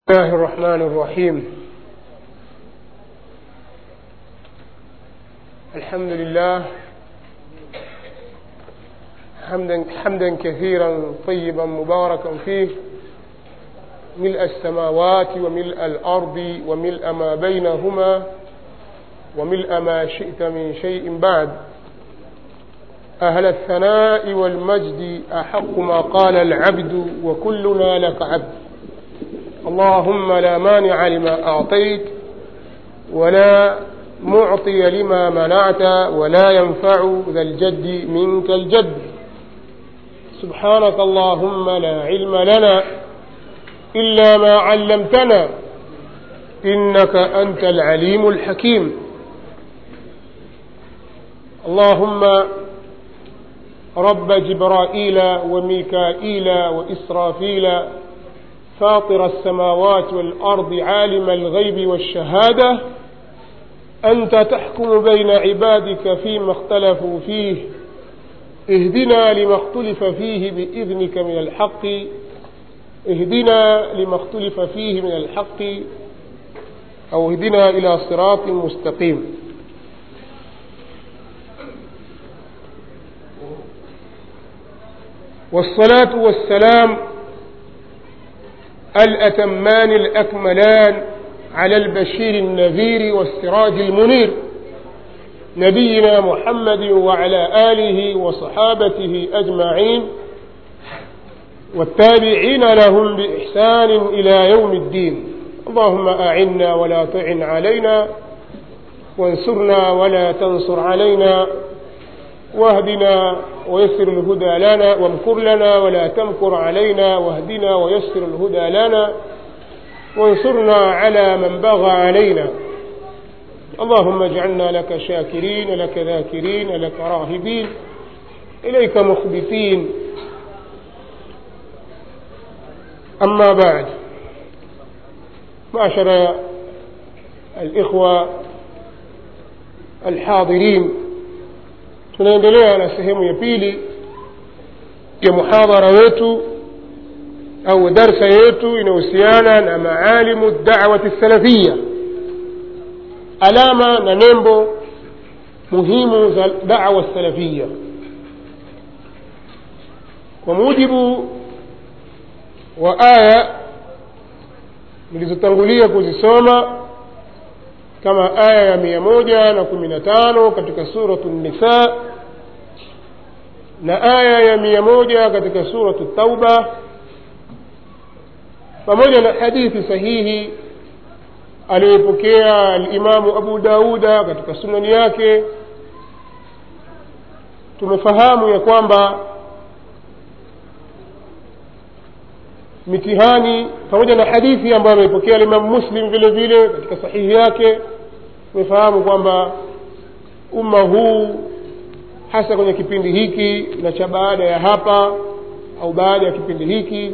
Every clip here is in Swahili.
الله الرحمن الرحيم الحمد لله حمدا حمدا كثيرا طيبا مباركا فيه ملء السماوات وملء الارض وملء ما بينهما وملء ما شئت من شيء بعد اهل الثناء والمجد احق ما قال العبد وكلنا لك عبد اللهم لا مانع لما أعطيت ولا معطي لما منعت ولا ينفع ذا الجد منك الجد سبحانك اللهم لا علم لنا إلا ما علمتنا إنك أنت العليم الحكيم اللهم رب جبرائيل وميكائيل وإسرافيل فاطر السماوات والأرض عالم الغيب والشهادة أنت تحكم بين عبادك فيما اختلفوا فيه اهدنا لما اختلف فيه بإذنك من الحق اهدنا لما اختلف فيه من الحق أو اهدنا إلى صراط مستقيم والصلاة والسلام الأتمان الأكملان على البشير النذير والسراج المنير نبينا محمد وعلى آله وصحابته أجمعين والتابعين لهم بإحسان إلى يوم الدين اللهم أعنا ولا تعن علينا وانصرنا ولا تنصر علينا واهدنا ويسر الهدى لنا وامكر لنا ولا تمكر علينا واهدنا ويسر الهدى لنا وانصرنا على من بغى علينا اللهم اجعلنا لك شاكرين لك ذاكرين لك راهبين إليك مخبتين أما بعد معشر الإخوة الحاضرين tunaendelea na sehemu ya pili ya muhadhara wetu au darsa yetu inahusiana na maalimu dawati salafia alama na nembo muhimu za dawa salafia kwa mujibu wa aya nilizotangulia kuzisoma kama aya ya mia moja na kumi na tano katika suratu nisa na aya ya mia moja katika suratu tauba pamoja na hadithi sahihi aliyopokea alimamu abu dauda katika sunani yake tumefahamu ya kwamba mitihani pamoja na hadithi ambayo ameipokea alimamu muslim vile vile katika sahihi yake tumefahamu kwamba umma huu hasa kwenye kipindi hiki na cha baada ya hapa au baada ya kipindi hiki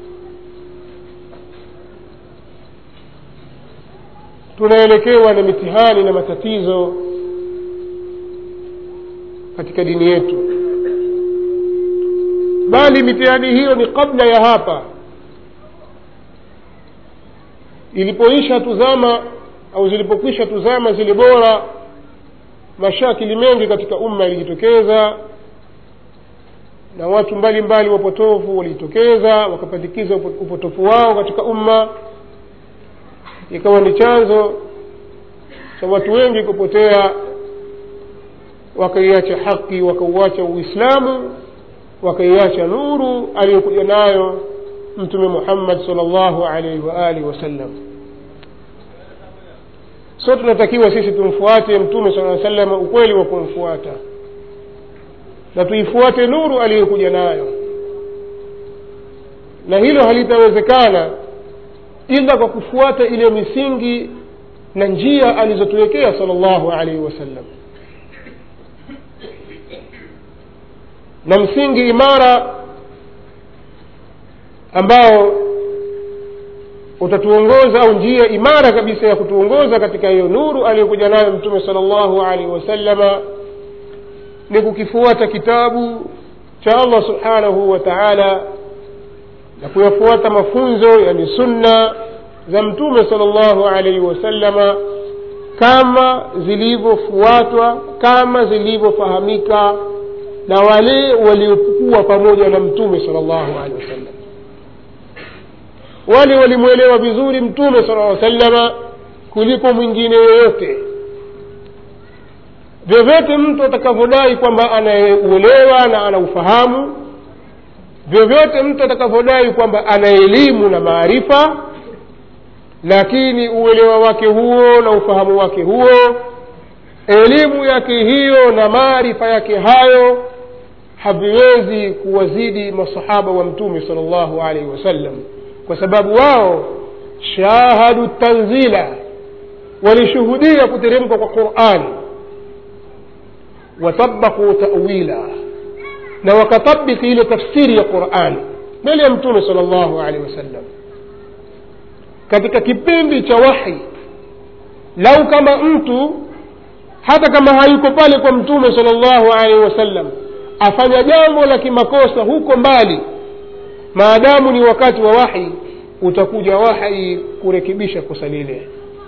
tunaelekewa na mitihani na matatizo katika dini yetu bali mitihani hiyo ni kabla ya hapa ilipoisha tuzama au zilipokwisha tuzama zile bora mashakili mengi katika umma yalijitokeza na watu mbalimbali wapotofu walijitokeza wakapandikiza upotofu wao katika umma ikawa ni chanzo cha watu wengi kupotea wakaiacha haki wakauacha uislamu wakaiacha nuru aliyokuja nayo mtume muhammad sal llahu alaihi waalihi wasallam so tunatakiwa sisi tumfuate mtume saa salama ukweli wa kumfuata na tuifuate nuru aliyokuja nayo na hilo halitawezekana ila kwa kufuata ile misingi na njia alizotuwekea sal llahu alaihi wasallam na msingi imara ambao utatuongoza au njia imara kabisa ya kutuongoza katika hiyo nuru aliyokuja nayo mtume sala llahu alaihi wasallama ni kukifuata kitabu cha allah subhanahu wa taala na kuyafuata mafunzo yani sunna za mtume sala llahu alaihi wasallama kama zilivyofuatwa kama zilivyofahamika na wale waliokuwa pamoja na mtume sala llahu alehi wasallam wale walimwelewa vizuri mtume sala llaw sallama kuliko mwingine yoyote vyovyote mtu atakavyodai kwamba anauelewa na anaufahamu vyovyote mtu atakavyodai kwamba ana elimu na maarifa lakini uelewa wake huo na ufahamu wake huo elimu yake hiyo na maarifa yake hayo haviwezi kuwazidi masahaba wa mtume sala llahu alaihi wasallam kwa sababu wao shahadu tanzila walishuhudia kuteremka kwa qurani watabakuu tawila na wakatabiki ile tafsiri ya qurani mbele ya mtume sala llahu alehi wasallam katika kipindi cha wahi lau kama mtu hata kama hayuko pale kwa mtume sala llahu alaihi wasallam afanya jambo la kimakosa huko mbali maadamu ni wakati wa wahi utakuja wahi kurekebisha kosa lile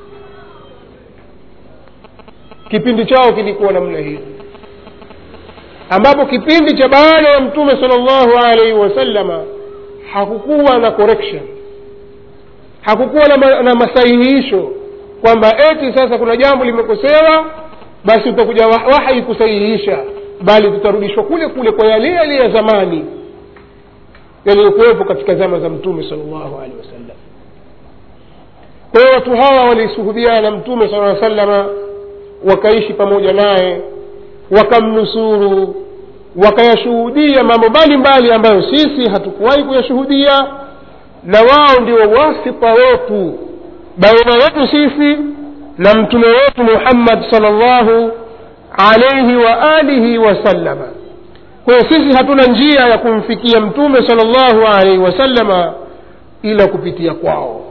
kipindi chao kilikuwa namna hii ambapo kipindi cha baada ya mtume sala llahu alaihi wasallama hakukuwa na correction hakukuwa na, ma, na masahihisho kwamba eti sasa kuna jambo limekosewa basi utakuja wahi kusahihisha bali tutarudishwa kule kule kwa yale yale ya zamani yaliyokuwepo katika zama za mtume sala llahu alehi wasallam kwa hiyo watu hawa walisuhubiana na mtume sala aa salama wakaishi pamoja naye wakamnusuru wakayashuhudia mambo mbalimbali ambayo sisi hatukuwahi kuyashuhudia na wao ndio wasita wetu baina yetu sisi na mtume wetu muhammad sal llahu alaihi wa alihi wasallama kwa hiyo sisi hatuna njia ya kumfikia mtume sal llahu alaihi wasallama ila kupitia kwao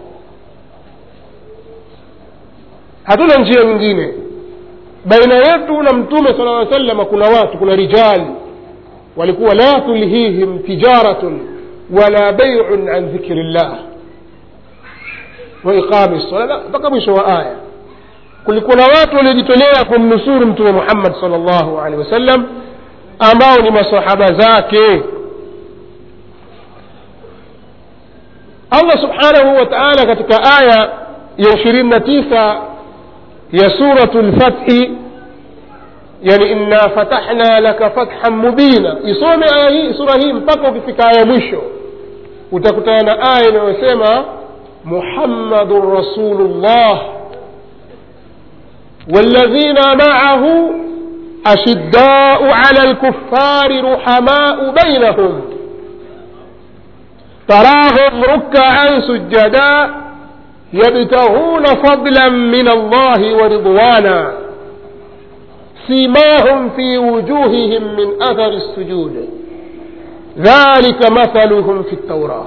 hatuna njia nyingine baina yetu na mtume sala aa salama kuna watu kuna rijali walikuwa la tulhihim tijaratun wala beiun an dhikri llah waiqami sala mpaka mwisho wa aya kulikuwa na watu waliojitolea kumnusuru mtume muhammad sal llahu alehi wasallam ambao ni masahaba zake allah subhanahu wa taala katika aya ya ishirini na tisa ya suratu lfathi yani inna fatahna laka fathan mubina isome aya hii sura hii mpaka ukifika aya mwisho utakutana na aya inayosema muhammadun rasulullah والذين معه أشداء على الكفار رحماء بينهم تراهم ركعا سجدا يبتغون فضلا من الله ورضوانا سيماهم في وجوههم من أثر السجود ذلك مثلهم في التوراة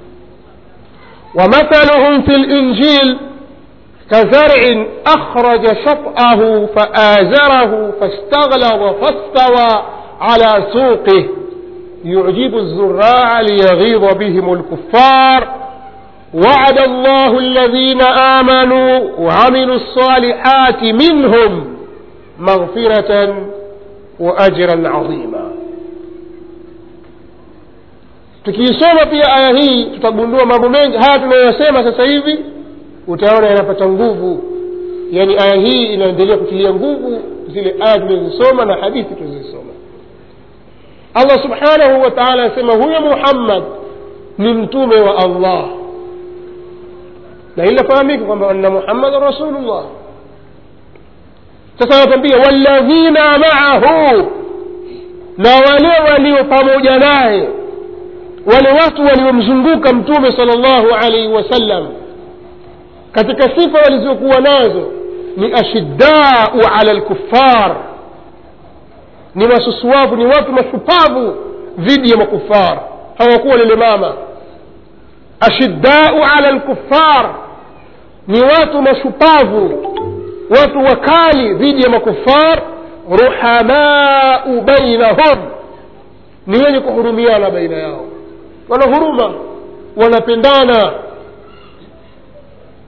ومثلهم في الإنجيل كزرع أخرج شطأه فآزره فاستغلظ فاستوى على سوقه يعجب الزراع ليغيظ بهم الكفار وعد الله الذين آمنوا وعملوا الصالحات منهم مغفرة وأجرا عظيما tukiisoma pia aya hii tutagundua mambo mengi haya tunayosema sasa hivi utaona yanapata nguvu yaani aya hii inaendelea kutilia nguvu zile aya tulizosoma na hadithi tulizosoma allah subhanahu wa taala anasema huyo muhammad ni mtume wa allah na inafahamika kwamba anna muhammadan rasulullah sasa anatambia walladhina maahu na wale walio pamoja naye wale watu waliomzunguka mtume sala llahu alaihi wasallam katika sifa walizokuwa nazo ni ashiddau ala lkufar ni masusuavu ni watu mashupavu dhidi ya makufar hawakuwa lile mama ashiddau ala lkufar ni watu mashupavu watu wakali dhidi ya makufar ruhamau bainahum ni wenye kuhurumiana baina yao wana huruma wanapendana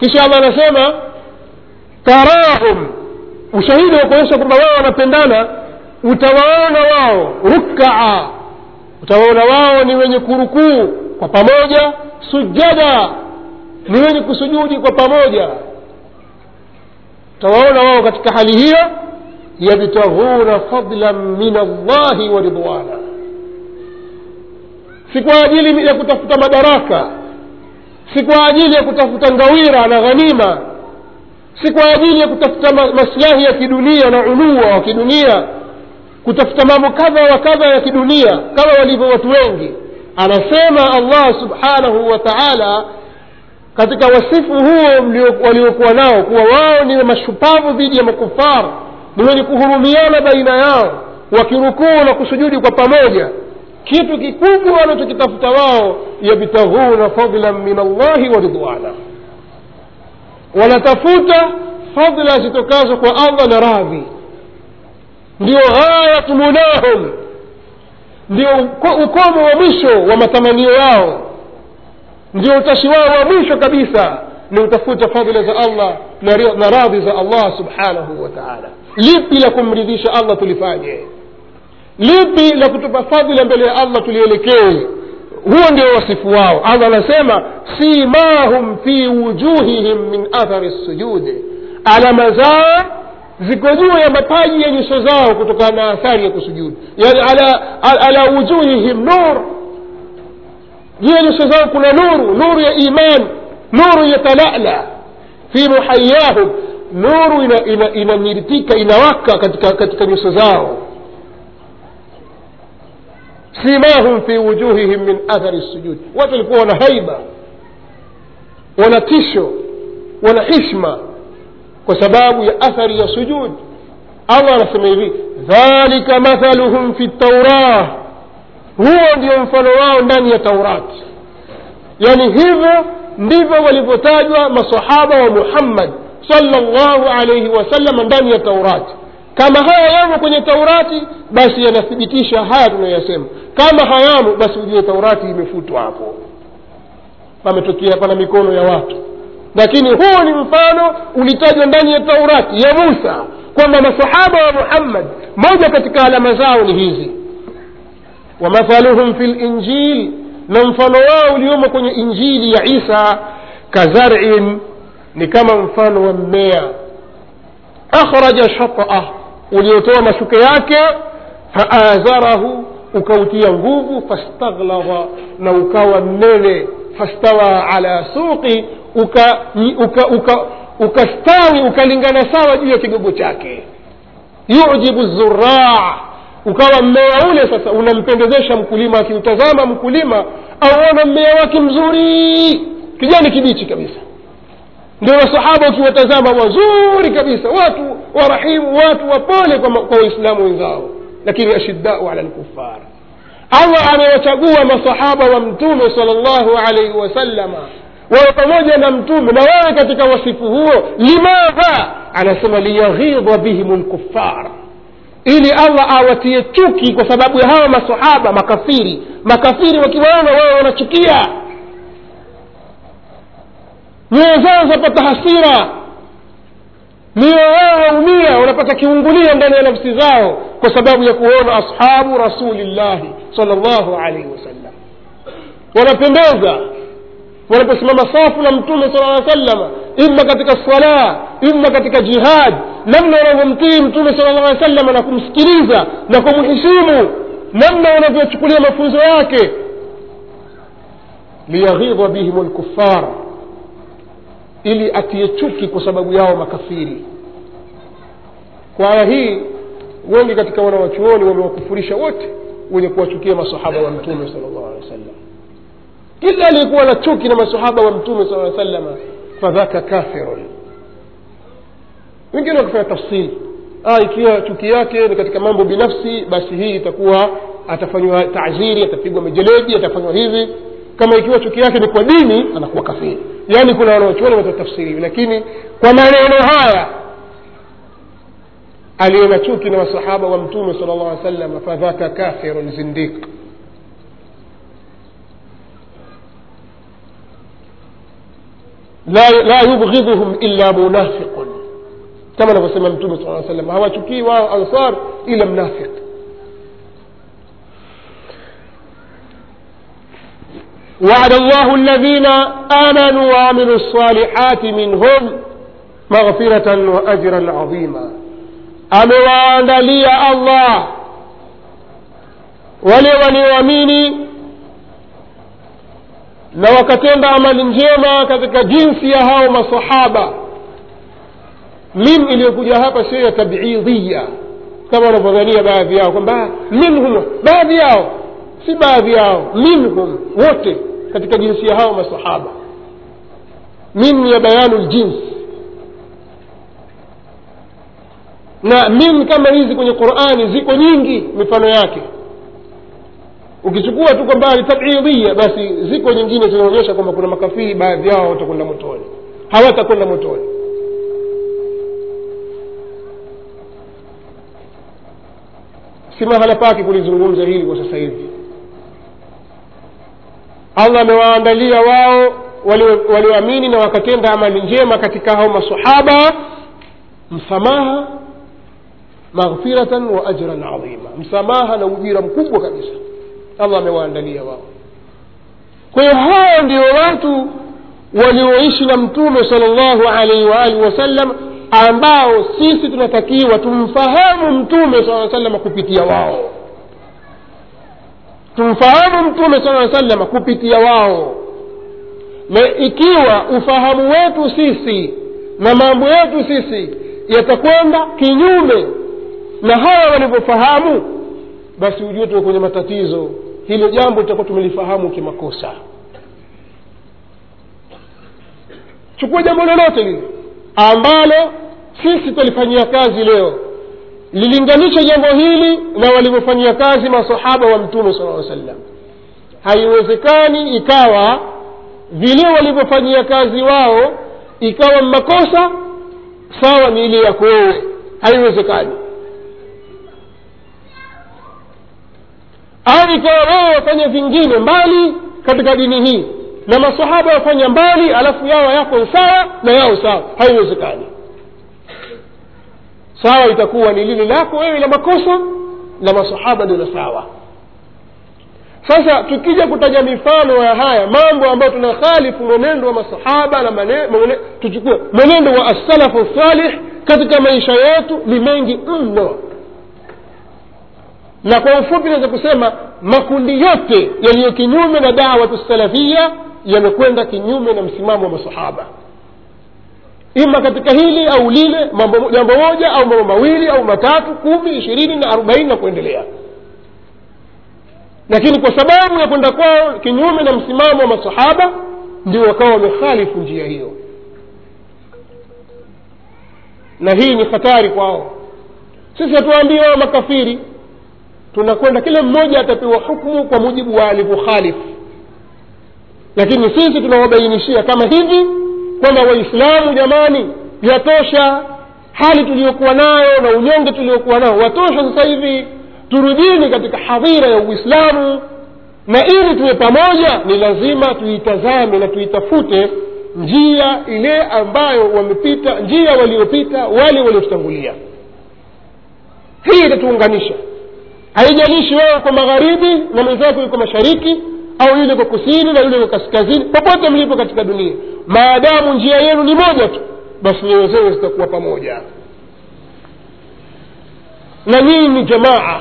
kisha allah anasema tarahum ushahidi wa kuonyesha kwamba wao wanapendana utawaona wao rukaa utawaona wao ni wenye kurukuu kwa pamoja sujada ni wenye kusujudi kwa pamoja utawaona wao katika hali hiyo yabtaghuna fadlan min allahi wa ridwana si kwa ajili ya kutafuta madaraka si kwa ajili ya kutafuta ngawira na ghanima si kwa ajili ya kutafuta ma- maslahi ya kidunia na ulua wa kidunia kutafuta mambo kadha wa kadha ya kidunia kama walivyo watu wengi anasema allah subhanahu wa taala katika wasifu huo mlio- waliokuwa nao kuwa wao ni mashupavu dhidi ya makufar ni wenye kuhurumiana baina yao wakirukuu na kusujudi kwa pamoja kitu kikubwa wanachokitafuta wao yabtaghuna fadlan min allahi wa ridwana wanatafuta fadla zitokazo kwa allah na radhi ndio ghayatu munahum ndio uko- ukomo wa mwisho wa matamanio yao ndio utashi wao wa mwisho kabisa ni utafuta fadhila za allah na ri- na radhi za allah subhanahu wa taala lipi la kumridhisha allah tulifanye lipi la kutupa fadhila mbele ya allah tulielekee huo ndio wasifu wao allah anasema simahum fi wujuhihim min athari sujudi alama zao ziko juu ya mapaji ya nyuso zao kutokana na athari ya kusujudu yani ala, ala, ala wujuhihim nur juu ya nyuso zao kuna nuru nuru ya iman nuru yatalala fi muhayahum nuru inamiritika ina, ina inamiritika, inawaka katika, katika nyuso zao simahum fi wujuhihim min athari sujud watu walikuwa wana haiba wana tisho wana hishma kwa sababu ya athari ya sujud allah anasema hivi dhalika mathaluhum fi taurah huo ndio mfano wao ndani ya taurati yani hivyo ndivyo walivyotajwa masahaba wa muhammad salllahu alaihi wasallam ndani ya taurati kama haya yamo kwenye taurati basi yanathibitisha haya tunayoyasema kama hayamo basi ujue taurati imefutwa hapo pametokea pana mikono ya watu lakini huo ni mfano ulitajwa ndani ya taurati ya musa kwamba masahaba wa muhammad moja katika alama zao ni hizi wamathaluhum fi linjil na mfano wao uliomo kwenye injili ya isa kazarin ni kama mfano wa mmea akhraja shataa uliotoa mashuke yake faazarahu ukautia nguvu fastaghlaba na ukawa mnene fastawa ala suqi ukastawi uka, uka, uka ukastawi, ukalingana sawa juu ya kigogo chake yujibu zuraa ukawa mmea ule sasa unampendezesha mkulima akiutazama mkulima auona mmea wake mzuri kijani kibichi kabisa ndio masahaba ukiwatazama wazuri kabisa watu warahimu watu wapole kwa, kwa waislamu wenzao lakini ashiddau ala lkufar allah amewachagua masahaba wa mtume sal llahu alaihi wasallama wawe pamoja na mtume na wawe katika wasifu huo limadha anasema liyaghidha bihim lkufar ili allah awatie chuki kwa sababu ya hawa masahaba makafiri makafiri wakiwaona wao wanachukia nyoyo zao zapata hasira mioyo yao waumia wanapata kiungulia ndani ya nafsi zao kwa sababu ya kuona ashabu rasulillahi sal llahu alaihi wasallam wanapendeza wanaposimama safu na mtume sala aa salama ima katika sala ima katika jihad namna wanavyomtii mtume sala llah salama na kumsikiliza na kumheshimu namna wanavyochukulia mafunzo yake liyaghidha bihim lkufar ili atie chuki kwa sababu yao makafiri kwa aya hii wengi katika wanawachuoni wamewakufurisha wote wenye kuwachukia masahaba wa mtume sala llahu alehi wa sallam kila aliyekuwa na chuki na masahaba wa mtume sala aa salama fadhaka kafirun wengine wakifanya tafsiri ah, ikiwa chuki yake ni katika mambo binafsi basi hii itakuwa atafanywa taziri atapigwa mijeledi atafanywa hivi kama ikiwa chuki yake ni kwa dini anakuwa kafiri yaani kuna wanaochuoni watatafsiri lakini kwa maneno haya aliye na chuki na masahaba wa mtume sala llah alih sallam fadhaka kafirun zindiq la, la yubghidhuhum illa munafiqun kama anavyosema mtume saa salam hawachukii wao ansar ila mnafiq وعد الله الذين آمنوا وعملوا الصالحات منهم مغفرة وأجرا عظيما amewaandalia allah wale walioamini na wakatenda amali njema katika jinsi ya hao masahaba min iliyokuja hapa sio ya tabidhia kama wanavyodhania baadhi yao kwamba minhum baadhi yao si baadhi yao minhum wote katika jinsi ya hao masahaba min ya bayanu ljinsi na min kama hizi kwenye qurani ziko nyingi mifano yake ukichukua tu kwamba ni tabidhia basi ziko nyingine zinaonyesha kwamba kuna makafiri baadhi yao watakwenda motoni hawatakwenda motoni si mahala pake kulizungumza hili kwa sasa hivi allah amewaandalia wao walioamini na wakatenda amali njema katika hao masahaba msamaha maghfiratan wa ajran adhima msamaha na ujira mkubwa kabisa allah amewaandalia wao kwa hiyo hao ndio watu walioishi na mtume sala llahu alaihi waalihi wasallam ambao sisi tunatakiwa tumfahamu mtume saa salama kupitia wao tumfahamu mtume saa salama kupitia wao na ikiwa ufahamu wetu sisi na mambo yetu sisi yatakwenda kinyume na hawa walivyofahamu basi ujue tuko kwenye matatizo hilo jambo tutakuwa tumelifahamu kimakosa chukua jambo lolote lile ambalo sisi tulifanyia kazi leo lilinganisha jambo hili na walivyofanyia kazi masahaba wa mtume sala aa sallam haiwezekani ikawa vile walivyofanyia kazi wao ikawa makosa sawa ni ile yako wewe haiwezekani au ikawa wewe wafanya vingine mbali katika dini hii na masahaba wafanya mbali alafu yao yako sawa na yao sawa haiwezekani sawa itakuwa ni lile lako wewe la makosa la masahaba ndio la sawa sasa tukija kutaja mifano ya haya mambo ambayo tunakhalifu mwenendo wa masahaba na mane, mwene, tuchukue mwenendo wa assalafu salih katika maisha yetu ni mengi mno na kwa ufupi naweza kusema makundi yote yaliyo kinyume na dawatu salafia yamekwenda kinyume na msimamo wa masahaba ima katika hili au lile mambo jambo moja au mambo mawili au matatu kumi ishirini na arobaini na kuendelea lakini kwa sababu ya kwenda kwao kinyume na msimamo wa masahaba ndio wakawa wamekhalifu njia hiyo na hii ni hatari kwao sisi hatuwaambii wao makafiri tunakwenda kila mmoja atapewa hukmu kwa mujibu wa alivyokhalifu lakini sisi tunawabainishia kama hivi kwamba waislamu jamani yatosha hali tuliyokuwa nayo na unyonge tuliokuwa nao watosha sasa hivi turudini katika hadhira ya uislamu na ili tuwe pamoja ni lazima tuitazame na tuitafute njia ile ambayo wamepita njia waliopita wale waliotutangulia hii itatuunganisha haijalishi wewe uko magharibi na mwenzako yuko mashariki au yule kwa kusini na yule kwa kaskazini popote mlipo katika dunia maadamu njia yenu ni moja tu basi nyoyo zenu zitakuwa pamoja na nyinyi ni jamaa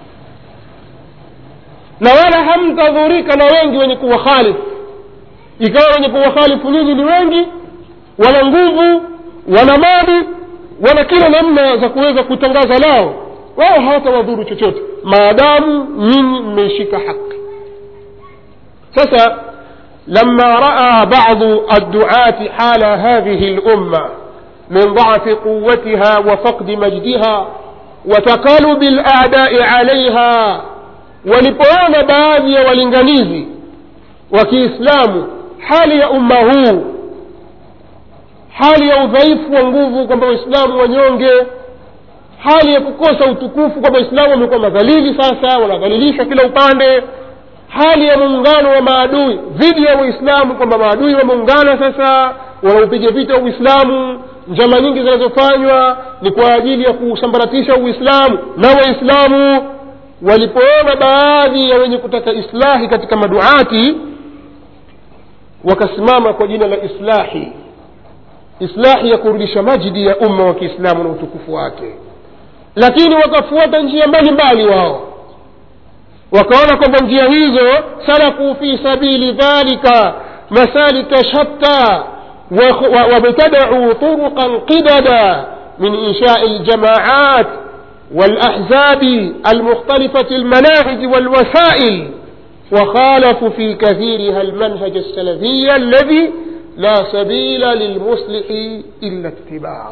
na wala hamtadhurika na wengi wenye kuwakhalifu ikawa wenye kuwakhalifu nyinyi ni wengi wana nguvu wana mali wana kila namna za kuweza kutangaza lao wao hawatawadhuru chochote maadamu nyinyi mmeishika haki sasa لما راى بعض الدعاه حال هذه الامه من ضعف قوتها وفقد مجدها وتقلب الاعداء عليها walipoona baadhi ya walinganizi wa kiislamu hali ya umma huu hali ya udhaifu wa nguvu kwamba waislamu wanyonge hali ya kukosa utukufu kwamba waislamu wamekuwa madhalili sasa wanadhalilishwa kila upande hali ya muungano wa maadui dhidi ya waislamu kwamba maadui wameungana sasa wanaupiga vita uislamu njama nyingi zinazofanywa ni kwa ajili ya kusambaratisha uislamu na waislamu walipoona baadhi ya wenye kutaka islahi katika maduati wakasimama kwa jina la islahi islahi ya kurudisha majidi ya umma wa kiislamu na utukufu wake lakini wakafuata njia mbalimbali wao wakaona kwamba njia hizo salaku fi sabili dhalika masalika shatta وابتدعوا طرقا قددا من إنشاء الجماعات والأحزاب المختلفة المناهج والوسائل وخالفوا في كثيرها المنهج السلفي الذي لا سبيل للمصلح إلا اتباعه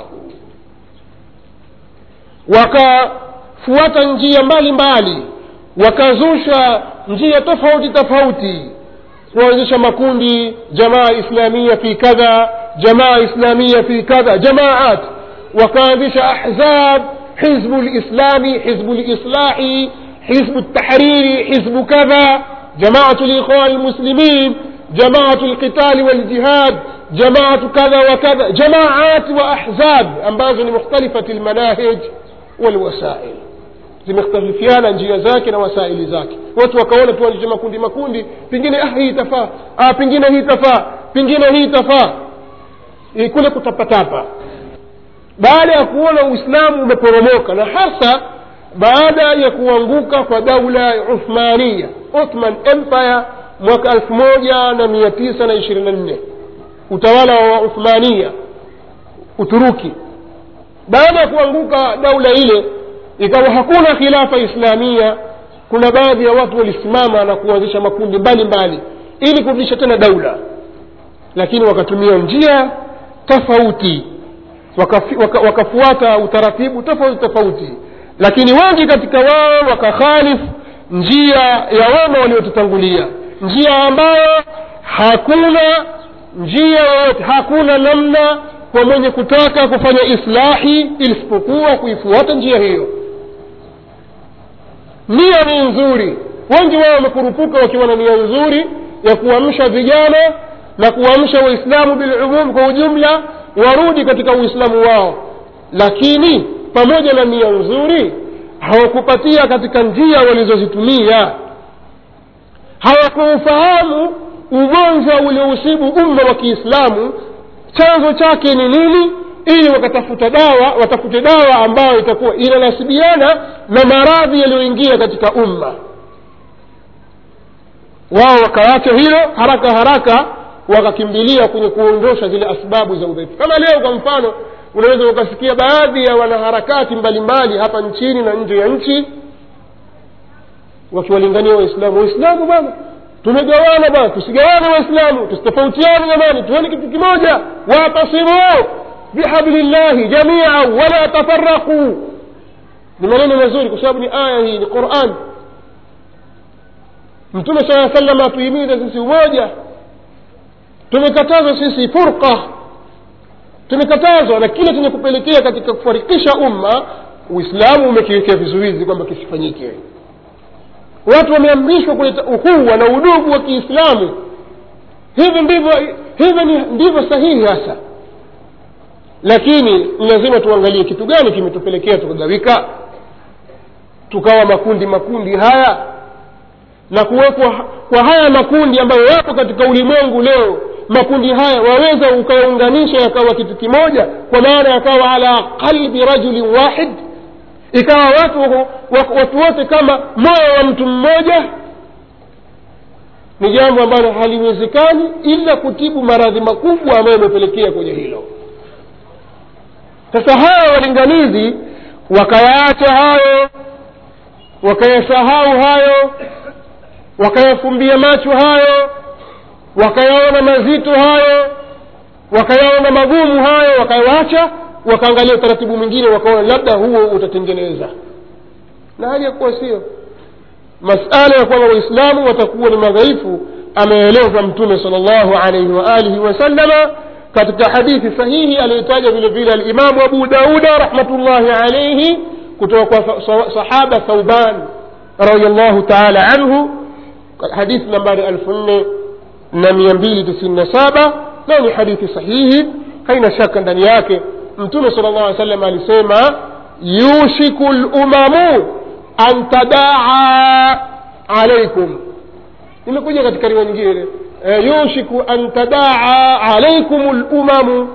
wakafuata njia mbali mbali wakazusha njia tofauti tofauti kuanzisha makundi jamaa islamia fi kadha jamaa islamia fi kadha jamaat wakaanzisha ahzab hizbu lislami hizbu lislahi hizbu ltahriri hizbu kadha jamaatu likhwan lmuslimin jamaatu lqitali waljihad jamaatu kadha wa kadha jamaat wa ahzab ambazo ni mukhtalifati lmanahij walwasail zimekhtalifiana njia zake na wasaili zake watu wakaona tuanzishe makundi makundi pengine ah, hii itafaa ah, pengine hii itafaa pengine hii itafaa kule kutapatapa baada ya kuona uislamu umeporomoka na hasa baada ya kuanguka kwa daula ya uthmania othman empire mwaka elfu moja na mia tisa na ishirini na nne utawala wa uthmania uturuki baada ya kuanguka daula ile ikawa hakuna khilafa islamia kuna baadhi ya watu walisimama na kuanzisha makundi mbalimbali ili kurudisha tena daula lakini wakatumia njia tofauti wakafi, waka, wakafuata utaratibu tofauti tofauti lakini wengi katika wao wakakhalifu njia ya wema waliotutangulia njia ambayo hakuna njia yoyote hakuna namna kwa mwenye kutaka kufanya islahi isipokuwa kuifuata njia hiyo nia ni nzuri wengi wao wamekurupuka wakiwa na nia nzuri ya kuamsha vijana na kuamsha waislamu bilumum kwa ujumla warudi katika uislamu wao lakini pamoja na nia nzuri hawakupatia katika njia walizozitumia hawakuufahamu ugonjwa uliousibu umma wa kiislamu chanzo chake ni nini ili wakatafuta dawa watafute dawa ambayo itakuwa inanasibiana na maradhi yaliyoingia katika umma wao wakaacha hilo haraka haraka wakakimbilia kwenye kuondosha zile asbabu za udhaifu kama leo kwa mfano unaweza ukasikia baadhi ya wanaharakati mbalimbali hapa nchini na nje ya nchi wakiwalingania waislamu waislamu bwana tumegawana bwana tusigawane waislamu tusitofautiane jamani tuone kitu kimoja watasimu bihablillahi jamia wala tafaraquu ni maneno mazuri kwa sababu ni aya hii ni quran mtume saa salam atuhimiza sisi umoja tumekatazwa sisi furqa tumekatazwa na kile chenye kupelekea katika kufarikisha umma uislamu umekiwekea vizuizi kwamba kisifanyike watu wameamrishwa kuleta uhuwa na udugu wa kiislamu hivi ndivyo hivyo ndivyo sahihi hasa lakini ni lazima tuangalie kitu gani kimetupelekea tukagawika tukawa makundi makundi haya na kuwekwa kwa haya makundi ambayo yapo katika ulimwengu leo makundi haya waweza ukayaunganisha yakawa kitu kimoja kwa maana yakawa ala qalbi rajulin wahid ikawa watu watu wote kama moyo wa mtu mmoja ni jambo ambalo haliwezekani ila kutibu maradhi makubwa ambayo yamepelekea kwenye hilo sasa hawa walinganizi wakayaacha hayo wakayasahau hayo wakayafumbia macho hayo wakayaona mazito hayo wakayaona magumu hayo wakayawacha wakaangalia utaratibu mwingine wakaona labda huo utatengeneza na hali ya kuwa sio masala ya kwamba waislamu watakuwa ni madhaifu ameeleza mtume sal llahu alaihi waalihi wasallama katika hadithi sahihi aliyotaja vile vile alimamu abu dauda rahmatullahi alaihi kutoka kwa sahaba thauban radiallahu taala anhu hadithi nambari elfu nne na mia mbili tisini na saba nayo ni hadithi sahihi haina shaka ndani yake mtume sala llah alih sallam alisema yushiku lumamu an tadaa alaikum imekuja katika riwa nyingine e, yushiku an tadaa alaikum lumamu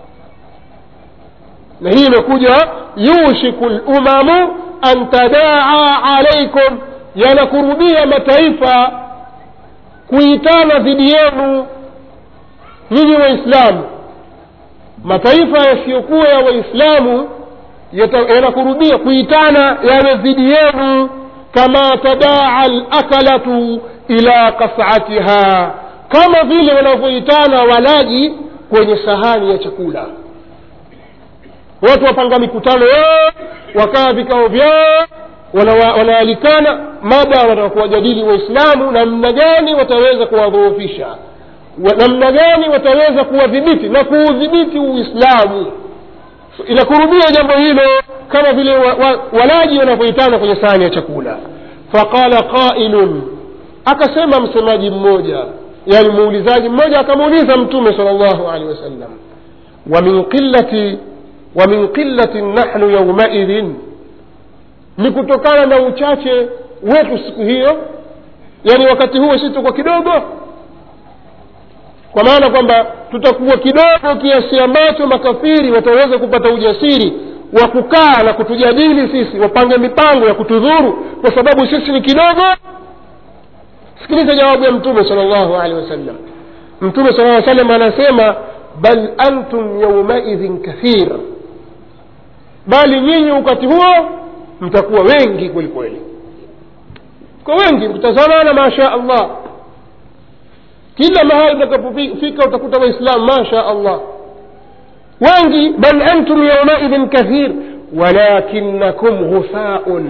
na hii imekuja yushiku lumamu an tadaa alaikum yanakurubia mataifa kuitana dhidi yenu nyinyi waislamu mataifa yasiyokuwa ya waislamu yanakurubia kuitana yawe dhidi yenu kama tadaa lakalatu ila kasatiha kama vile wanavyoitana walaji kwenye sahani ya chakula watu wapanga mikutano yao wakaa vikao vyao wanaalikana mada wanataka kuwajadili waislamu namna gani wataweza kuwadhoofisha namna gani wataweza kuwadhibiti na kuudhibiti uislamu inakurubia jambo hilo kama vile wa, wa, walaji wanavyoitana kwenye sahani ya chakula faqala qailun akasema msemaji mmoja yani muulizaji mmoja akamuuliza mtume sala llahu alehi wasallam wamin qillati wamin qillatin nahnu yaumaidhin ni kutokana na uchache wetu siku hiyo yani wakati huo si tuko kidogo kwa maana kwamba tutakuwa kidogo kiasi ambacho makafiri wataweza kupata ujasiri wa kukaa na kutujadili sisi wapange mipango ya kutudhuru kwa sababu sisi ni kidogo sikiliza jawabu ya mtume sala llahu alehi wasallam mtume sala aa salam anasema bal antum yaumaidhin kathir bali nyinyi wakati huo mtakuwa wengi kweli kweli kwa wengi mtazamana masha allah kila mahali utakapofika utakuta waislamu masha allah wengi bal antum yaumaidhin kathir walakinakum ghufaun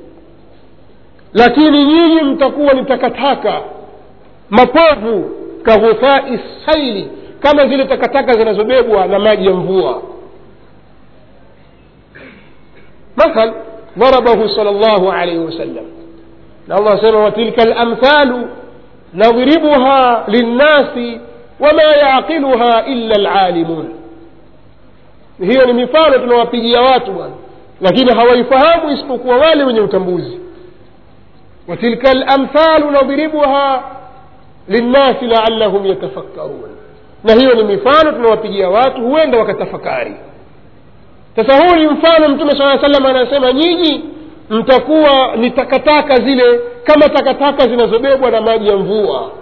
lakini nyinyi mtakuwa ni takataka mapovu kaghufai saili kama zile takataka zinazobebwa na maji ya mvua مثل ضربه صلى الله عليه وسلم الله سبحانه وتلك الأمثال نضربها للناس وما يعقلها إلا العالمون hiyo ni mifano tunawapigia watu bwana lakini hawaifahamu isipokuwa wale wenye utambuzi watilka lamthalu nadribuha linnasi laallahum yatafakkarun na hiyo ni mifano tunawapigia watu huenda wakatafakari sasa huu ni mfano mtume saa salam anasema nyinyi mtakuwa ni takataka zile kama takataka zinazobebwa na maji ya mvua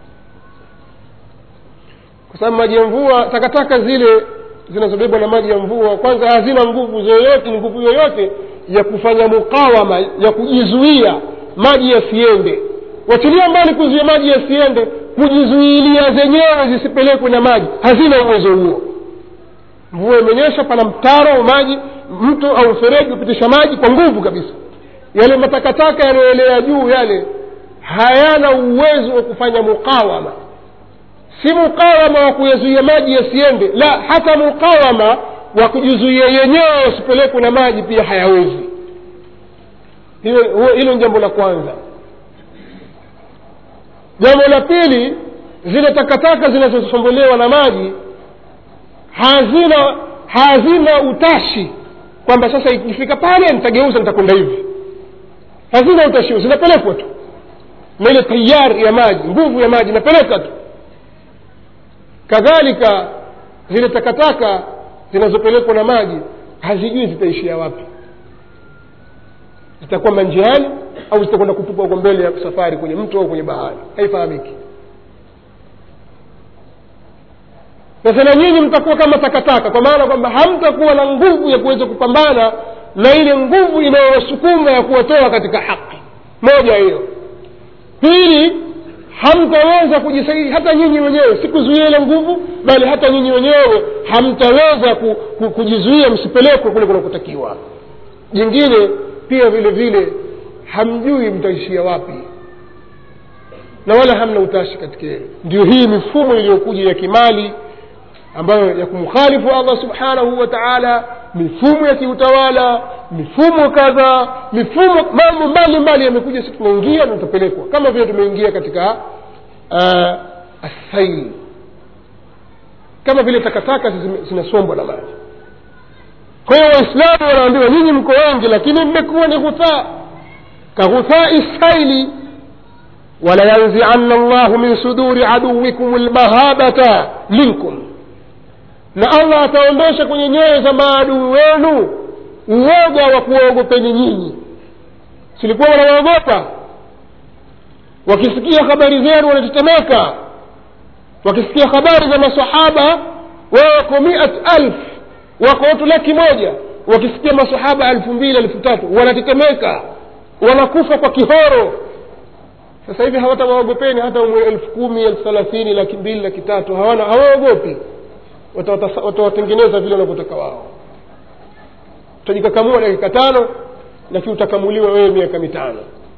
kwa sababu maji ya mvua takataka zile zinazobebwa na maji ya mvua kwanza hazina nguvu zoyote nguvu yoyote ya kufanya mukawama ya kujizuia maji yasiende wachilia mbali kuzuia maji yasiende kujizuilia zenyewe zisipelekwe na maji hazina uwezo huo mvua imenyesha pana mtaro au maji mto au mfereji hupitisha maji kwa nguvu kabisa yale matakataka yanayoelea juu yale hayana uwezo wa kufanya mukawama si mukawama wa kuyazuia maji yasiende la hata mukawama wa kujizuia yenyewe wasipelekwe na maji pia hayawezi hilo ni jambo la kwanza jambo la pili zile takataka zinazosombolewa na maji hazina hazina utashi kwamba sasa ikifika pale nitageuza nitakwenda hivi hazina utashi zinapelekwa tu na ile tayari ya maji nguvu ya maji inapeleka tu kadhalika zile takataka zinazopelekwa na maji hazijui zitaishia wapi zitakwama njiani au zitakwenda kutupwa huko mbele ya safari kwenye mto au kwenye bahari haifahamiki sasa na nyinyi mtakuwa kama takataka kwa maana kwamba hamtakuwa na nguvu ya kuweza kupambana na ile nguvu inayowasukuma ya kuwatoa katika haki moja hiyo pili hamtaweza kujisaidia hata nyinyi wenyewe si kuzuia ile nguvu bali hata nyinyi wenyewe hamtaweza ku, ku, kujizuia msipelekwe kule kunakotakiwa jingine pia vile vile hamjui mtaishia wapi na wala hamna utashi katika hilo ndio hii mifumo iliyokuja ya kimali ambayo ya kumkhalifu allah subhanahu wa taala mifumo ya kiutawala mifumo kadha mifumo mambo mbalimbali yamekuja si tunaingia na tutapelekwa kama vile tumeingia katika uh, asail kama vile takataka zime- zinasombwa na maji kwa hiyo waislamu wanaambiwa nyinyi mko wengi lakini mmekuwa ni ghuthaa kaghuthai saili walayanzianna llahu min suduri aduwikum lmahabata minkum na allah ataondosha kwenye nyoyo za maadui wenu uoga wa kuwaogopeni nyinyi silikuwa wanawaogopa wakisikia habari zenu wanatetemeka wakisikia habari za masahaba wao wako miat alf wako watu laki moja wakisikia masahaba elfu mbili elfu tatu wanatetemeka wanakufa kwa kihoro sasa hivi hawatawaogopeni hata umwe elfu kumi elfu thelathini laki mbili laki tatu hawana hawaogopi Watawata- watawatengeneza vile wanavyotaka wao utajikakamua dakika tano lakini utakamuliwa wewe miaka mitano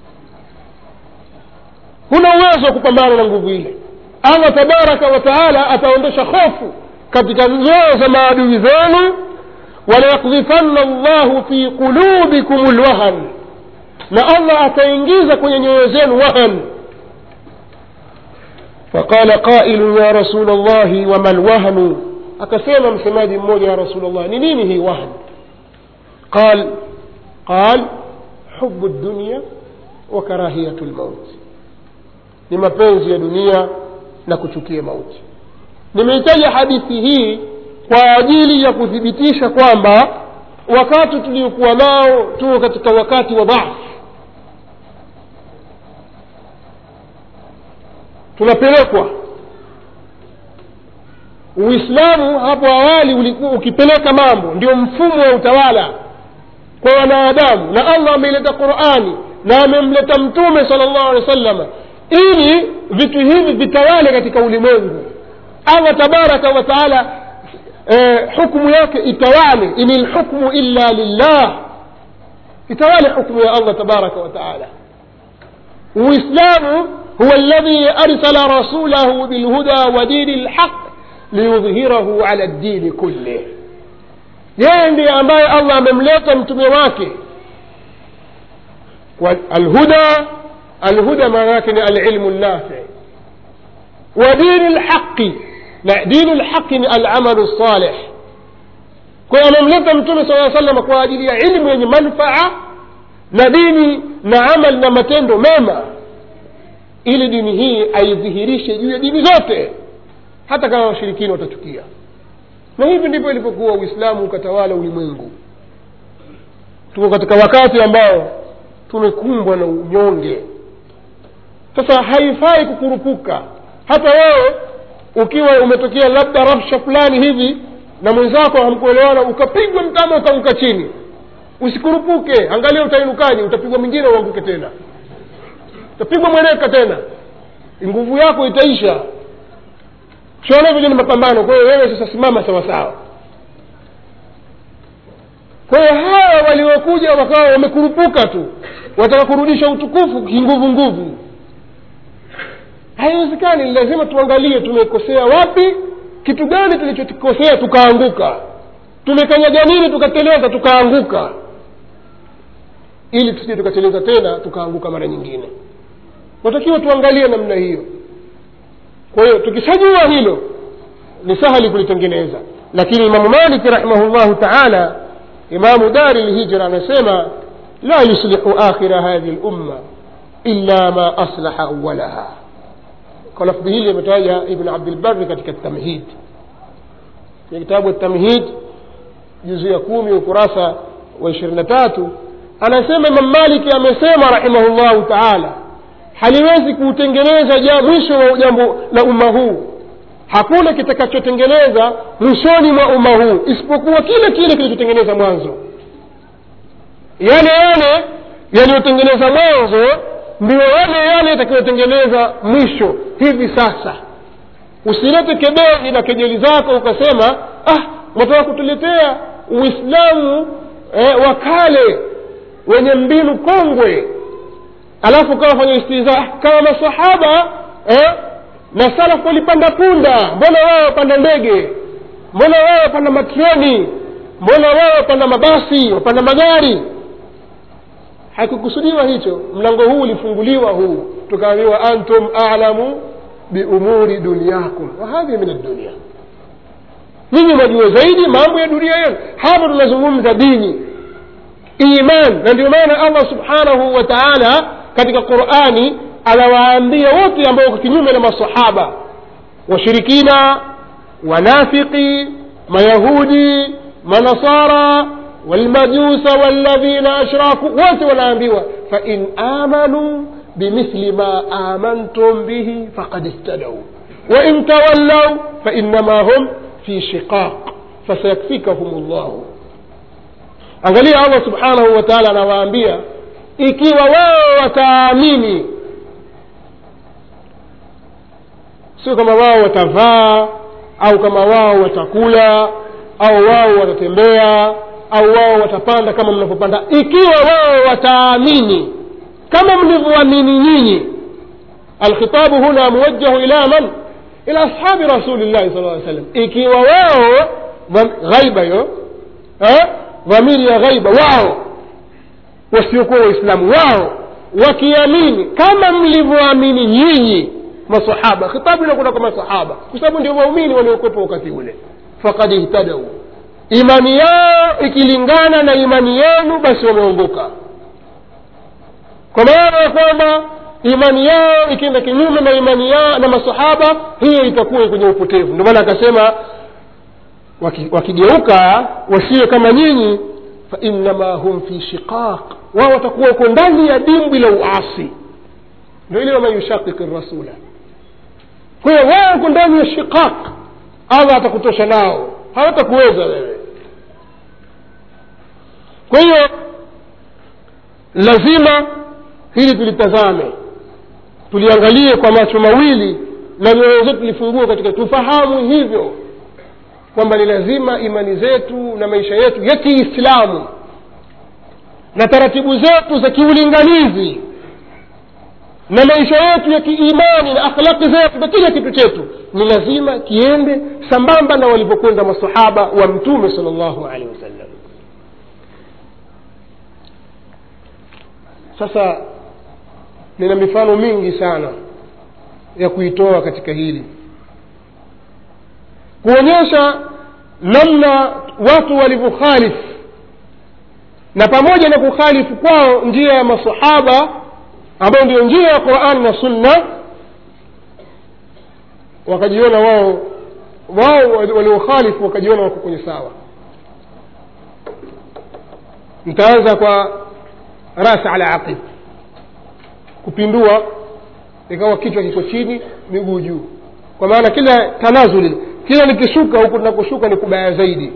huna uwezo wa kupambana na nguvu ile allah tabaraka wa taala ataondosha hofu katika nyoyo za maadui zenu walayakdhifanna llahu fi qulubikum lwahan na allah ataingiza kwenye nyoyo zenu wahan faqala qailu ya rasul llahi wama lwahnu akasema msemaji mmoja ya rasul llah ni nini hii wahn qal qal hubu dunya wa karahiyatu lmauti ni mapenzi ya dunia na kuchukia mauti nimeitaja hadithi hii kwa ajili ya kuthibitisha kwamba wakati tuliokuwa nao tuko katika wakati wa dhafu tunapelekwa uislamu hapo awali ulikuwa ukipeleka mambo ndio mfumo wa utawala kwa wanadamu na allah ameileta qurani na amemleta mtume sala llahu alehi wa sallama ili vitu hivi vitawale katika ulimwengu allah tabaraka wa taala eh, hukmu yake itawale ini lhukmu illa lillah itawale hukmu ya allah tabaraka wa taala uislamu huwa alladhi arsala rasulahu bilhuda wa dini lhaq liyudhhirahu ala ddini kullih yeye ndiye ambaye allah amemleta mtume wake alhuda alhuda maana yake ni alilmu nafi wa dini lhaqi na dini lhaqi ni alamalu salih kwa hiyo amemleta mtume saa salama kwa ajili ya ilmu yenye manfaa na dini na amal na matendo mema ili dini hii aidhihirishe juu ya dini zote hata kama washirikini watachukia na hivi ndivyo ilivyokuwa uislamu ukatawala ulimwengu tuko katika wakati ambao tumekumbwa na unyonge sasa haifai kukurupuka hata wewe ukiwa umetokea labda rabsha fulani hivi na mwenzako hamkuelewana ukapigwa mtama ukaanguka chini usikurupuke angalia utainukaje utapigwa mwingine uanguke tena utapigwa mweneka tena nguvu yako itaisha sione vile ni mapambano kwa hiyo wewe sasa simama sawasawa kwa hiyo hawa waliokuja wakawa wamekurupuka tu wataka kurudisha utukufu kinguvu nguvu haiwezekani lazima tuangalie tumekosea wapi kitu gani tulichokosea tukaanguka tumekanyaga nini tukateleza tukaanguka ili tusije tukateleza tena tukaanguka mara nyingine natakiwa tuangalie namna hiyo kwa hiyo tukishajua hilo ni sahali kulitengeneza lakini imamu maliki rahimahullahu taala imamu dari lhijra anasema la yuslihu akhira hadhihi lumma illa ma aslaha awalaha kwa lafdhi hili ametaja ibn abdilbari katika tamhid kwenye kitabu tamhid juzu ya kumi ukurasa wa ishirini na tatu anasema imam maliki amesema rahimahullahu taala haliwezi kuutengeneza ja mwisho wa jambo la umma huu hakuna kitakachotengeneza mwishoni mwa umma huu isipokuwa kile kile kilichotengeneza mwanzo yale yale yaliyotengeneza mwanzo ndio yale yale yatakayotengeneza mwisho hivi sasa usilete kebeli na kejeli zako ukasema ah mwataka kutuletea uislamu eh, wa kale wenye mbinu kongwe alafu kawa fanya istiza kama masahaba eh, na salafu walipanda punda mbona wao wapanda ndege mbona wao wapanda matreni mbona wao wapanda mabasi wapanda magari hakukusudiwa hicho mlango huu ulifunguliwa huu tukaambiwa antum alamu biumuri dunyakum wahadhi min addunia nyinyi mwajua zaidi mambo ya dunia yenu hapa tunazungumza dini iman na ndio maana allah subhanahu wa taala katika qurani anawaambia wote ambao wako kinyume na masahaba washirikina wanafiki mayahudi manasara walmajusa walladhina ashraku wote wanaambiwa fain amanuu bimithli ma amantum bihi faqad ihtadau wain tawallau fainama hum fi shiqaq fasayakfikahum llahu angalia allah subhanahu wa taala anawaambia ikiwa wao wataamini sio kama wao watavaa au kama wao watakula au wao watatembea au wao watapanda kama mnavyopanda ikiwa wao wataamini kama mlivyoamini nyinyi alkhitabu huna muwajjahu ila man ila ashabi rasulillahi sal lla sallam ikiwa wao ghaiba hiyo dhamiri ya ghaiba wao wasiokuwa waislamu wao wakiamini kama mlivyoamini nyinyi masahaba khitabu inakwenda kwa masahaba kwa sababu ndio waumini waliokuwepo wakati ule fakad ihtadau imani yao ikilingana na imani yenu basi wameongoka kwa maana ya kwamba imani yao ikienda kinyume na imani yao na masahaba hiyo itakuwa kwenye upotevu ndio maana akasema wakigeuka wasiwe kama nyinyi fainama hum fi shiqaq wao watakuwa uko ndani ya dimbwi la uasi ndio ile waman yushakiki rasula kwa hiyo wao uko ndani ya shiqaq allah atakutosha nao hawatakuweza wewe kwa hiyo lazima hili tulitazame tuliangalie kwa macho mawili na mioyo zetu tulifungue katika tufahamu hivyo kwamba ni lazima imani zetu na maisha yetu ya kiislamu na taratibu zetu za kiulinganizi na maisha yetu ya kiimani na akhlaqi zetu na kila kitu chetu ni lazima kiende sambamba na walivyokwenda masahaba wa mtume sal llahu alehi wasallam sasa nina mifano mingi sana ya kuitoa katika hili kuonyesha namna watu walivyokhalifu na pamoja na kukhalifu kwao njia ya masahaba ambayo ndio njia ya qurani na sunna wakajiona wao wao waliokhalifu wakajiona wako kwenye sawa nitaanza kwa rasi ala aqib kupindua ikawa kichwa kiko chini miguu juu kwa maana kila tanazuli kila nikishuka huku tunakushuka ni kubaya zaidi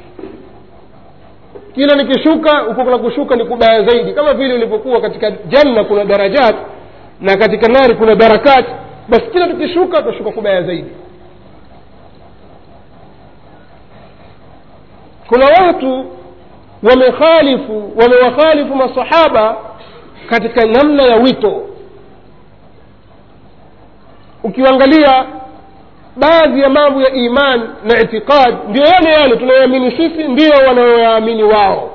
kila nikishuka huku kunakushuka ni kubaya zaidi kama vile ilivyokuwa katika janna kuna darajat na katika nari kuna darakat basi kila tukishuka tunashuka kubaya zaidi kuna watu wamekhalifu wamewakhalifu masahaba katika namna ya wito ukiangalia baadhi ya mambo ya iman na itiqad ndio yale yale tunayoamini sisi ndiyo wanayoyaamini wao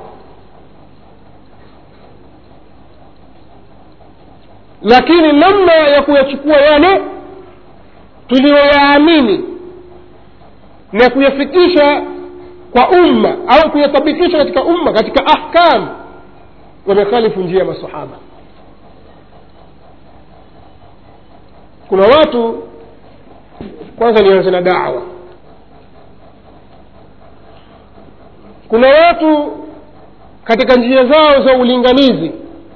lakini namna ya kuyachukua yale tuliyoyaamini na kuyafikisha kwa umma au kuyatabikisha katika umma katika ahkam wamekhalifu njia ya masahaba kuna watu kwanza nianze na dawa kuna watu katika njia zao za ulinganizi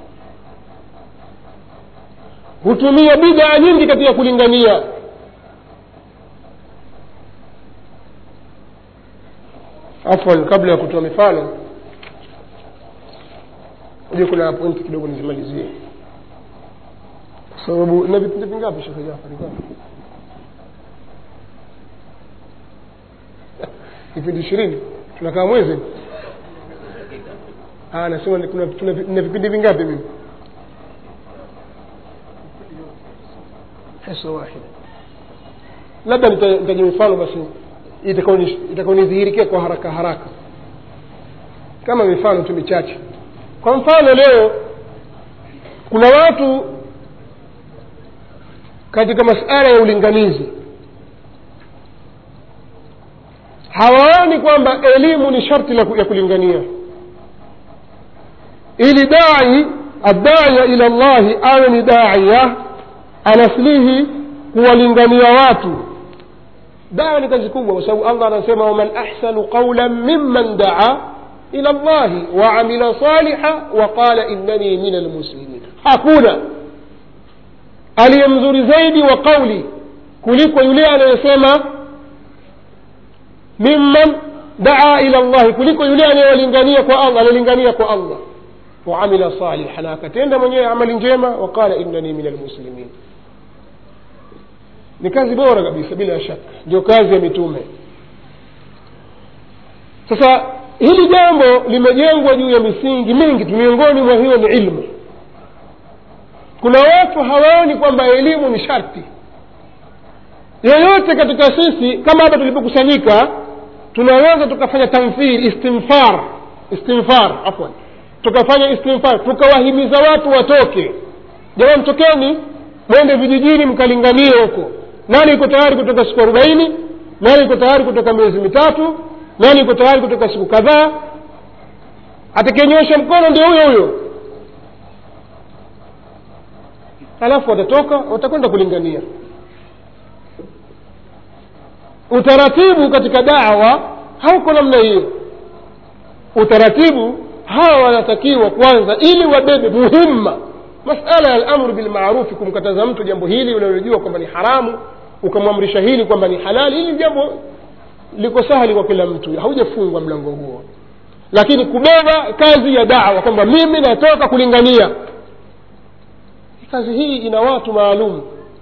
hutumia bidaa nyingi katika kulingania afwan kabla ya kutoa mifano uje kuna pointi kidogo nizimalizie kwa sababu na vipindi vingapi shekhe jafari ngapi vipindi ishirini tunakaa mwezi Ah, nasema ni- kuna tuna na vipindi vingapi mimi hisa wahida labda nita- nitaja mifano basi itakaoni- itakaonidhihirikia kwa haraka haraka kama mifano tu michache kwa mfano leo kuna watu katika masala ya ulinganizi hawaoni kwamba elimu ni sharti la ku- ya kulingania ili dai adaya ila llahi awe ni daiya anaslihi kuwalingania watu dawa ni kazi kubwa kwa sababu allah anasema waman ahsanu qaulan mimman daa ila llahi waamila saliha waqala innani min almuslimin hakuna aliye mzuri zaidi wa qauli kuliko yule anayesema mimman daa ila llahi kuliko yule anayewalingania kwa allah anayelingania kwa allah waamila saliha na akatenda mwenyewe amali njema waqala innani min almuslimin ni kazi bora kabisa bila shaka ndio kazi ya mitume sasa hili jambo limejengwa juu ya misingi mingi tu miongoni mwa hiyo ni ilmu kuna watu hawaoni kwamba elimu ni sharti yeyote katika sisi kama hapa tulipokusanyika tunaweza tukafanya tamthil istimfar istimfar afwan tukafanya istimfar tukawahimiza watu watoke jamani tokeni mwende vijijini mkalinganie huko nani iko tayari kutoka siku arobaini nani iko tayari kutoka miezi mitatu nani iko tayari kutoka siku kadhaa atakayenyosha mkono ndio huyo huyo alafu watatoka watakwenda kulingania utaratibu katika dawa hauko namna hiyo utaratibu hawa wanatakiwa kwanza ili wabebe muhimma masala ya lamru bilmarufi kumkataza mtu jambo hili unalojua kwamba ni haramu ukamwamrisha hili kwamba ni halali hili jambo liko sahali kwa kila mtu haujafungwa mlango huo lakini kubeba kazi ya dawa kwamba mimi natoka kulingania kazi hii ina watu maalum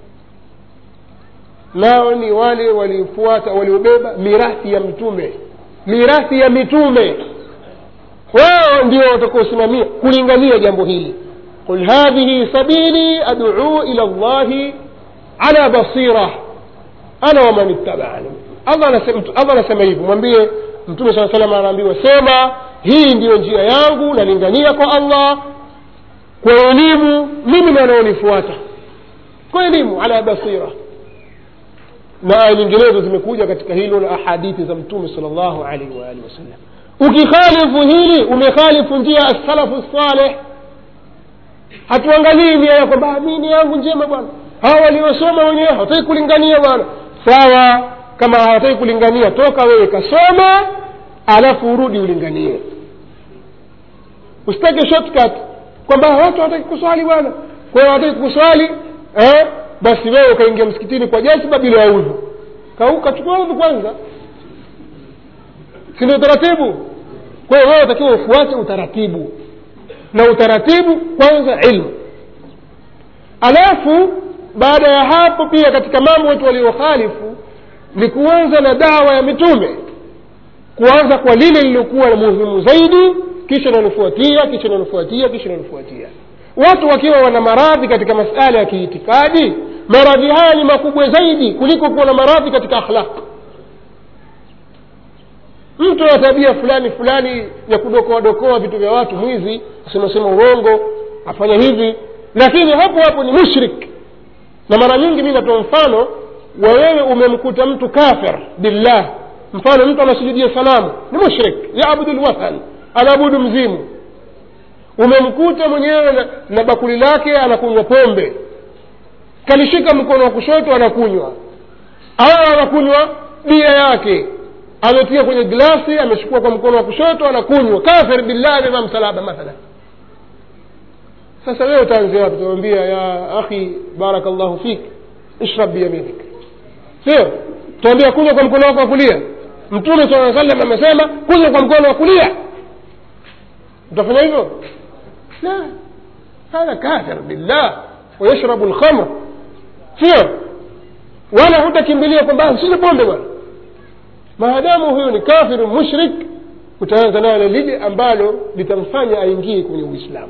nao ni wale waliofuata waliobeba mirathi ya mtume mirathi ya mitume wao ndio watakaosimamia kulingania jambo hili qul hadhihi sabili aduu ila llahi ala basira ana waman ittabani allah anasema Allah anasema hivyo mwambie mtume saa salam anaambiwa sema hii ndiyo njia yangu nalingania kwa allah kwa elimu mimi na wanaonifuata kwa elimu ala basira na aya nyinginezo zimekuja katika hilo na ahadithi za mtume sal llahu alaihi waalihi wasallam ukikhalifu hili umekhalifu njia ya salafu saleh hatuangalii nia ya kwamba mi nia yangu njema bwana hawa waliosoma wenyewe hawataki kulingania bwana sawa kama hawataki kulingania toka wewe kasoma alafu urudi ulinganie usitake shortcut kwamba watu hawataki kuswali bwana kwa hiyo hawataki kuswali eh? basi wewe ukaingia msikitini kwa jasiba bila ya udhu kachukua udhu kwanza si ndio utaratibu kwa hiyo wewe utakiwa ufuate utaratibu na utaratibu kwanza ilmu alafu baada ya hapo pia katika mambo wetu waliokhalifu ni kuanza na dawa ya mitume kuanza kwa lile lililokuwa na muhimu zaidi kisha nanofuatia kisha nanofuatia kisha nanofuatia watu wakiwa wana maradhi katika masala ya kiitikadi maradhi haya ni makubwa zaidi kuliko kuwa na maradhi katika akhlaq mtu ana tabia fulani fulani ya kudokoadokoa vitu vya watu mwizi asemasema urongo afanya hivi lakini hapo hapo ni mushrik na mara nyingi mi natoa mfano wa wewe umemkuta mtu kafir billah mfano mtu anasujudia sanamu ni mushrik yabudu lwathan anaabudu mzimu umemkuta mwenyewe na, na bakuli lake anakunywa pombe kalishika mkono wa kushoto anakunywa au anakunywa bia yake ametia kwenye glasi amechukua kwa mkono wa kushoto anakunywa kafir billahi amevaa msalaba mathalan sasa wewe utaanzia wapi utamwambia ya akhi barakallahu fik ishrab biyaminik sio tuambia kunywa kwa mkono wako wa kulia mtume saa salam amesema kunywa kwa mkono wa kulia utafanya hivyo la hadha kafir billah wayashrabu lkhamr sio wala hutakimbilia kwamba sisi pombe bwana maadamu huyo ni kafiru mushrik utaanza nayo lile ambalo litamfanya aingie kwenye uislamu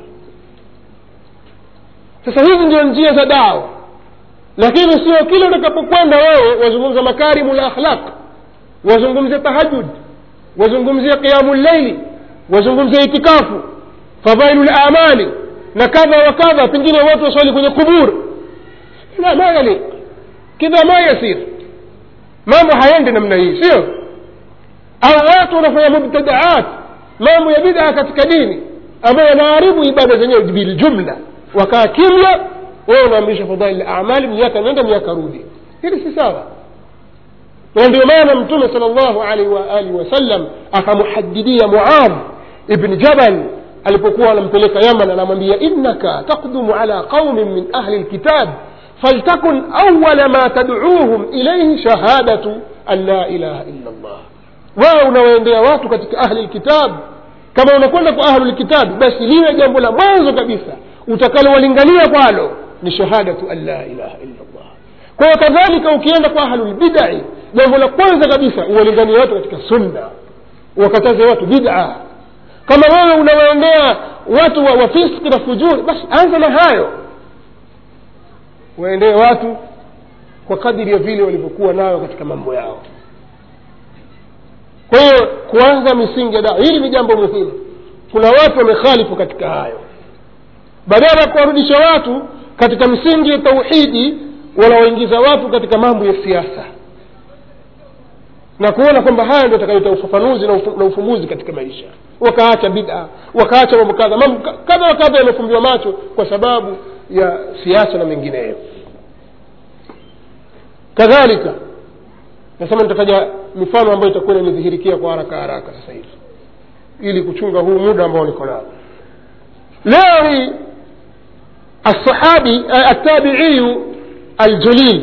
sasa hizi ndio njia za dawa lakini sio kile utakapokwenda wewe wazungumza makarimu la akhlaq wazungumzia tahajud wazungumzia qiamu llaili wazungumzia itikafu fadhailu lamali na kadha wa kadha pengine watu waswali kwenye kubur la ma yaliq kidha ma yasir mambo hayendi namna hii sio au watu wanafanya mubtadaat mambo ya bidaa katika dini ambayo yanaharibu ibada zenyewe biljumla wakaa kimya wewe unaamrisha fadhaili lamali miaka nenda miaka rudi hili si sawa na ndio maana mtume sal llahu alaihi waalihi wasallam akamuhadidia muadh ibni jabal alipokuwa anampeleka yaman anamwambia innaka taqdumu ala qaumin min ahli lkitab faltakun awala ma tadcuuhum ilaihi shahadatu an la ilaha illa llah wewe unawaendea watu katika ahli lkitab kama unakwenda kwa ahlu lkitabi basi liwe jambo la mwanzo kabisa utakalowalingania kwalo ni shahadatu an la ilaha illa llah kwa hiyo kadhalika ukienda kwa ahlulbidai jambo la kwanza kabisa uwalinganie watu katika sunna wakataze watu bid'a kama wewe unawaendea watu wa, wa fiski na fujuri basi anza na hayo waendee watu kwa kadiri ya vile walivyokuwa nayo katika mambo yao kwa hiyo kuanza misingi ya dawa hili ni jambo muhimu kuna watu wamekhalifu katika hayo badala ya kuwarudisha watu katika misingi ya tauhidi wanawaingiza watu katika mambo ya siasa na kuona kwamba haya ndio atakayoleta ufafanuzi na, ufu, na ufumbuzi katika maisha wakaacha bida wakaacha mambo kadha mambo kadha wa kadha yamefumbiwa macho kwa sababu ya siasa na mengineyo kadhalika nasema nitataja mifano ambayo itakuwa inanidhihirikia kwa haraka haraka sasa hivi ili kuchunga huu muda ambao niko nao leo hii الصحابي التابعي الجليل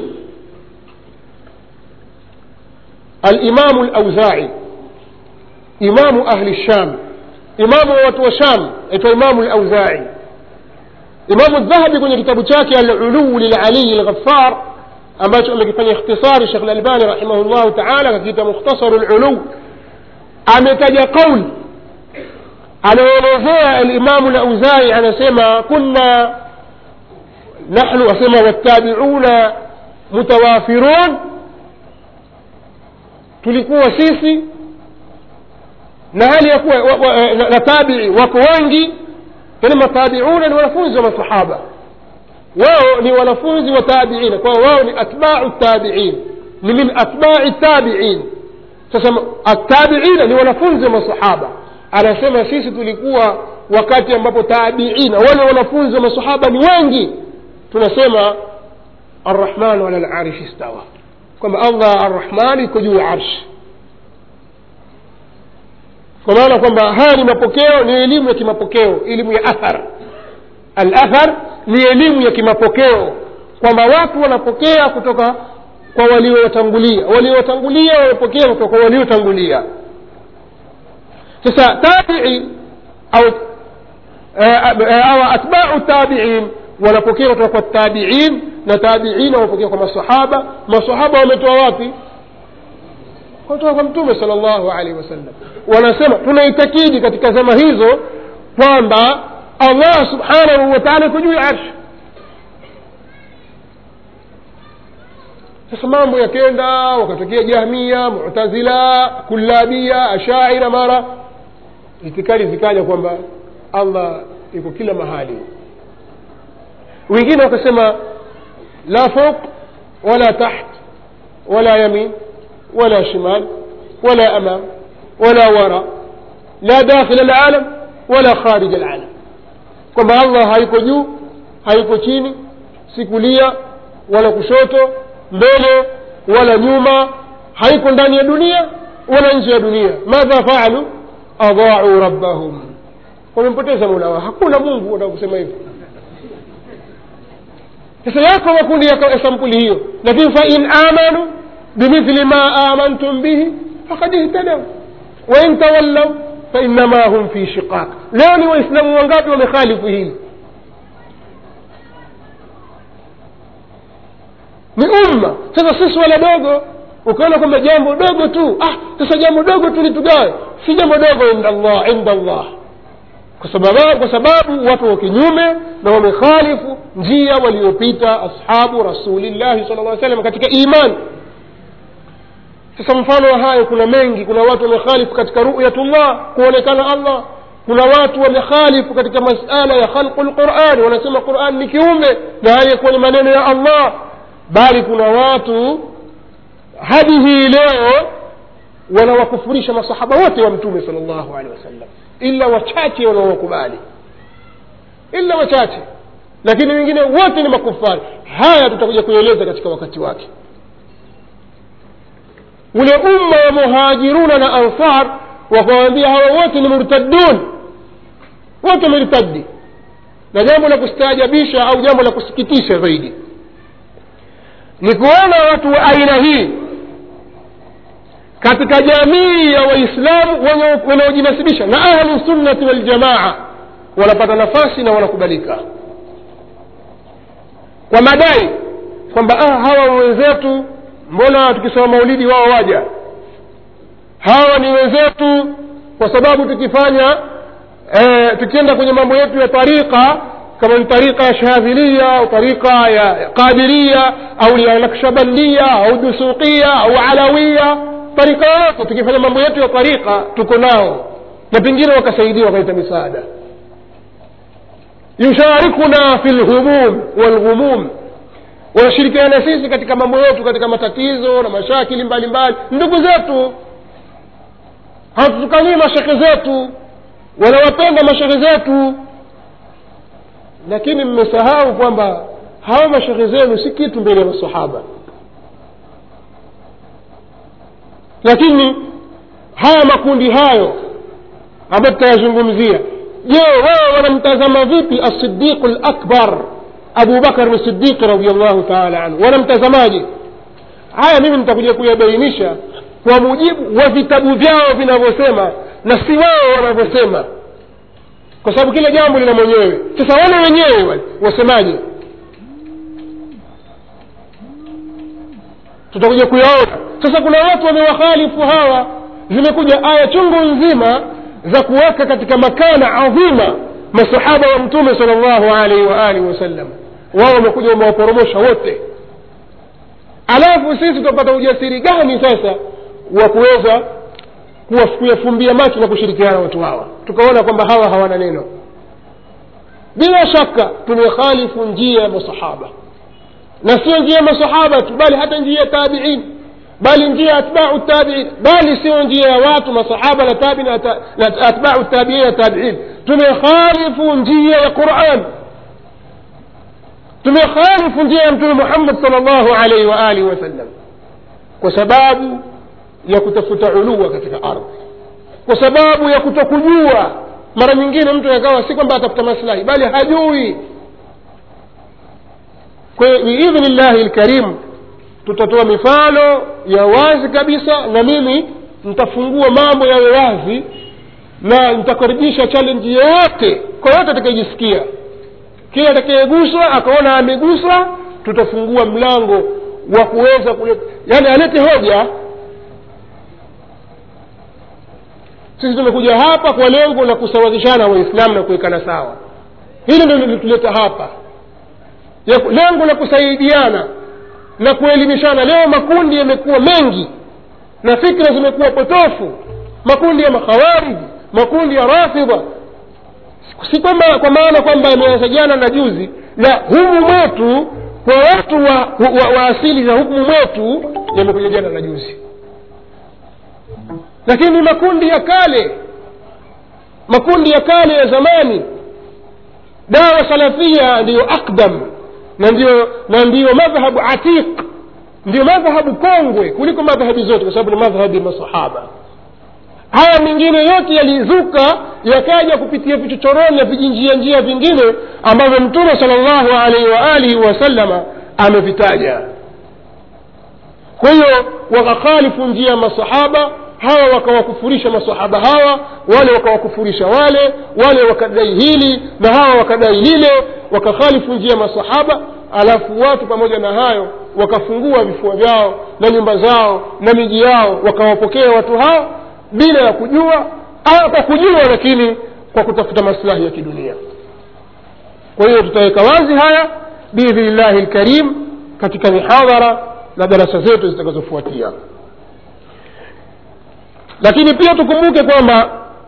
الإمام الأوزاعي إمام أهل الشام إمام watu wa Sham aitwa Imamu al-Auza'i Imamu Dhahabi kwenye kitabu chake Al-Ulu lil-Ali al-Ghaffar ambacho amekifanya ikhtisari Sheikh Al-Albani rahimahullahu ta'ala kakiita Mukhtasar al-Ulu ametaja kauli anaelezea al-Imamu al-Auza'i anasema kunna nahnu asema wattabi'una mutawafirun tulikuwa sisi na hali ya kuwa wa, wa, na, na tabii wako wengi yani matabiuna ni wanafunzi wa masahaba wao ni wanafunzi wa tabiina kwao wao ni atbau tabiin ni min atbai tabiin sasa atabiina ni wanafunzi wa masahaba anasema sisi tulikuwa wakati ambapo tabiina wale wanafunzi wa masahaba ni wengi tunasema arrahmanu ala larishi stawa kwamba allah arrahman iko juu ya arshi kwa maana kwamba haya ni mapokeo ni elimu ya kimapokeo elimu ya athar alathar ni elimu ya kimapokeo kwamba watu wanapokea kutoka kwa waliowatangulia waliowatangulia wamepokea kutoka kwa waliotangulia sasa tabii au au atbau tabiin wanapokea kutoka kwa tabiin na tabiina wanapokea kwa masahaba masahaba wametoa wapi kutoka kwa mtume sala llahu alaihi wasallam wanasema tunaitakidi katika zama hizo kwamba allah subhanahu wa taala iko juu ya arshi sasa mambo yakenda wakatokea jahmia mutazila kullabia ashaira mara itikadi zikaja kwamba allah iko kila mahali wengine wakasema la fauq wala taht wala yamin ولا شمال ولا أمام ولا وراء لا داخل العالم ولا خارج العالم kwamba allah haiko juu haiko chini si kulia wala kushoto mbele wala nyuma haiko ndani ya dunia wala nje ya dunia madha faalu adhaau rabbahum wamempoteza mola wao hakuna mungu wataka kusema hivyo sasa yako makundi ya sampuli hiyo lakini fain amanu بمثل ما آمنتم به فقد اهتدوا وإن تولوا فإنما هم في شقاق leo ni waislamu wangapi wamekhalifu hili ni umma sasa sisi wala dogo ukaona kwamba jambo dogo tu ah sasa jambo dogo tu litugawe si jambo dogo inda allah inda allah kwa sababu, kwa sababu watu wa kinyume na wamekhalifu njia waliopita ashabu rasulillahi sala lla salam katika imani sasa mfano wa hayo kuna mengi kuna watu wamekhalifu katika ruyatullah kuonekana allah kuna watu wamekhalifu katika masala ya khalqu lquran wanasema quran ni kiumbe na hali yakuwa ni maneno ya allah bali kuna watu hadi hii leo wanawakufurisha masahaba wote wa mtume sal llahu alehi wasallam ila wachache wanaowakubali ila wachache lakini wengine wote ni makufari haya tutakuja kueleza katika wakati wake ule umma wa muhajiruna na ansar wakawambia hawa wote ni murtadun wote wamertadi na jambo la kustaajabisha au jambo la kusikitisha zaidi ni kuona watu wa aina hii katika jamii ya waislamu wanaojinasibisha na ahlu sunnati waljamaa wanapata nafasi na wanakubalika kwa madai kwamba ah, hawa wenzetu mbona tukisema maulidi wao waja hawa ni wenzetu kwa sababu tukifanya eh, tukienda kwenye mambo yetu ya tariqa kama ni tariqa ya shadhilia au tariqa ya qadiria au ya nakshabandia au dusuqia au alawia tarika yote tukifanya mambo yetu ya tariqa tuko nao na pengine wakasaidia wakaleta misaada yusharikuna fi lhumum walghumum wanashirikiana sisi katika mambo yetu katika matatizo na mashakili mbalimbali ndugu zetu hatutukanii mashekhe zetu wanawapenda mashekhe zetu lakini mmesahau kwamba hawa mashekhe zenu si kitu mbele ya masahaba lakini haya makundi hayo ambayo tutayazungumzia je wao wanamtazama vipi asidiqu lakbar abu bakar sidiqi radiallahu taala anhu wanamtazamaje haya mimi nitakuja kuyabainisha kwa mujibu wa vitabu vyao vinavyosema na si wao wanavyosema kwa sababu kila jambo lina mwenyewe sasa wale wenyewe wale wasemaje tutakuja kuyaona sasa kuna watu wamewakhalifu hawa zimekuja aya chungu nzima za kuweka katika makana adhima masahaba wa mtume sal llahu alaihi waalihi wasallam wao wamekuja wamewaporomosha wote alafu sisi tutapata ujasiri gani sasa wa kuweza kuyafumbia macho na kushirikiana watu hawa tukaona kwamba hawa hawana neno bila shaka tumekhalifu njia ya masahaba na sio njia ya masahaba tu bali hata njia ya tabiin bali njia ya atbau tabiin bali sio njia ya watu masahaba na tabi na atbau tabiin na tabiin tumekhalifu njia ya quran tumekhalifu njia ya mtume muhammad sal llahu alaihi waalihi wasallam kwa sababu ya kutafuta ulua katika ardhi kwa sababu ya kutokujua mara nyingine mtu akawa si kwamba atafuta maslahi bali hajui kwa hiyo biidhni llahi lkarim tutatoa mifano ya wazi kabisa na mimi nitafungua mambo yawe wazi na nitakaribisha challenge yoyote kwa yote atakayejisikia kila atakayeguswa akaona ameguswa tutafungua mlango wa kuweza kuleta yaani alete hoja sisi tumekuja hapa kwa lengo la kusawazishana waislamu na kuwekana sawa hili ndio lilituleta hapa ya, lengo la kusaidiana na kuelimishana leo makundi yamekuwa mengi na fikra zimekuwa potofu makundi ya makhawariji makundi ya rafidha si kwamba kwa maana kwamba yameanza jana na juzi na humu mwetu kwa watu wa, wa, wa asili za hukumu mwetu yamekuja jana na juzi lakini makundi ya kale makundi ya kale ya zamani dawa salafia ndiyo akdam na ndiyo na ndiyo madhhabu atiq ndiyo madhhabu kongwe kuliko madhhabi zote kwa sababu ni madhhabi ya masahaba haya mengine yote yalizuka yakaja kupitia vichochoroni na vijinjia njia vingine ambavyo mtume sala llahu alaihi waalihi wasallama amevitaja kwa hiyo wakakhalifu njia ya masahaba hawa wakawakufurisha masahaba hawa wale wakawakufurisha wale wale wakadai hili na hawa wakadai lile wakakhalifu njia ya masahaba alafu watu pamoja na hayo wakafungua vifua vyao na nyumba zao na miji yao wakawapokea watu hao bila ya kujua au kwa kujua lakini kwa kutafuta maslahi ya kidunia kwa hiyo tutaweka wazi haya biidhnillahi lkarim katika mihadhara na darasa zetu zitakazofuatia lakini pia tukumbuke kwamba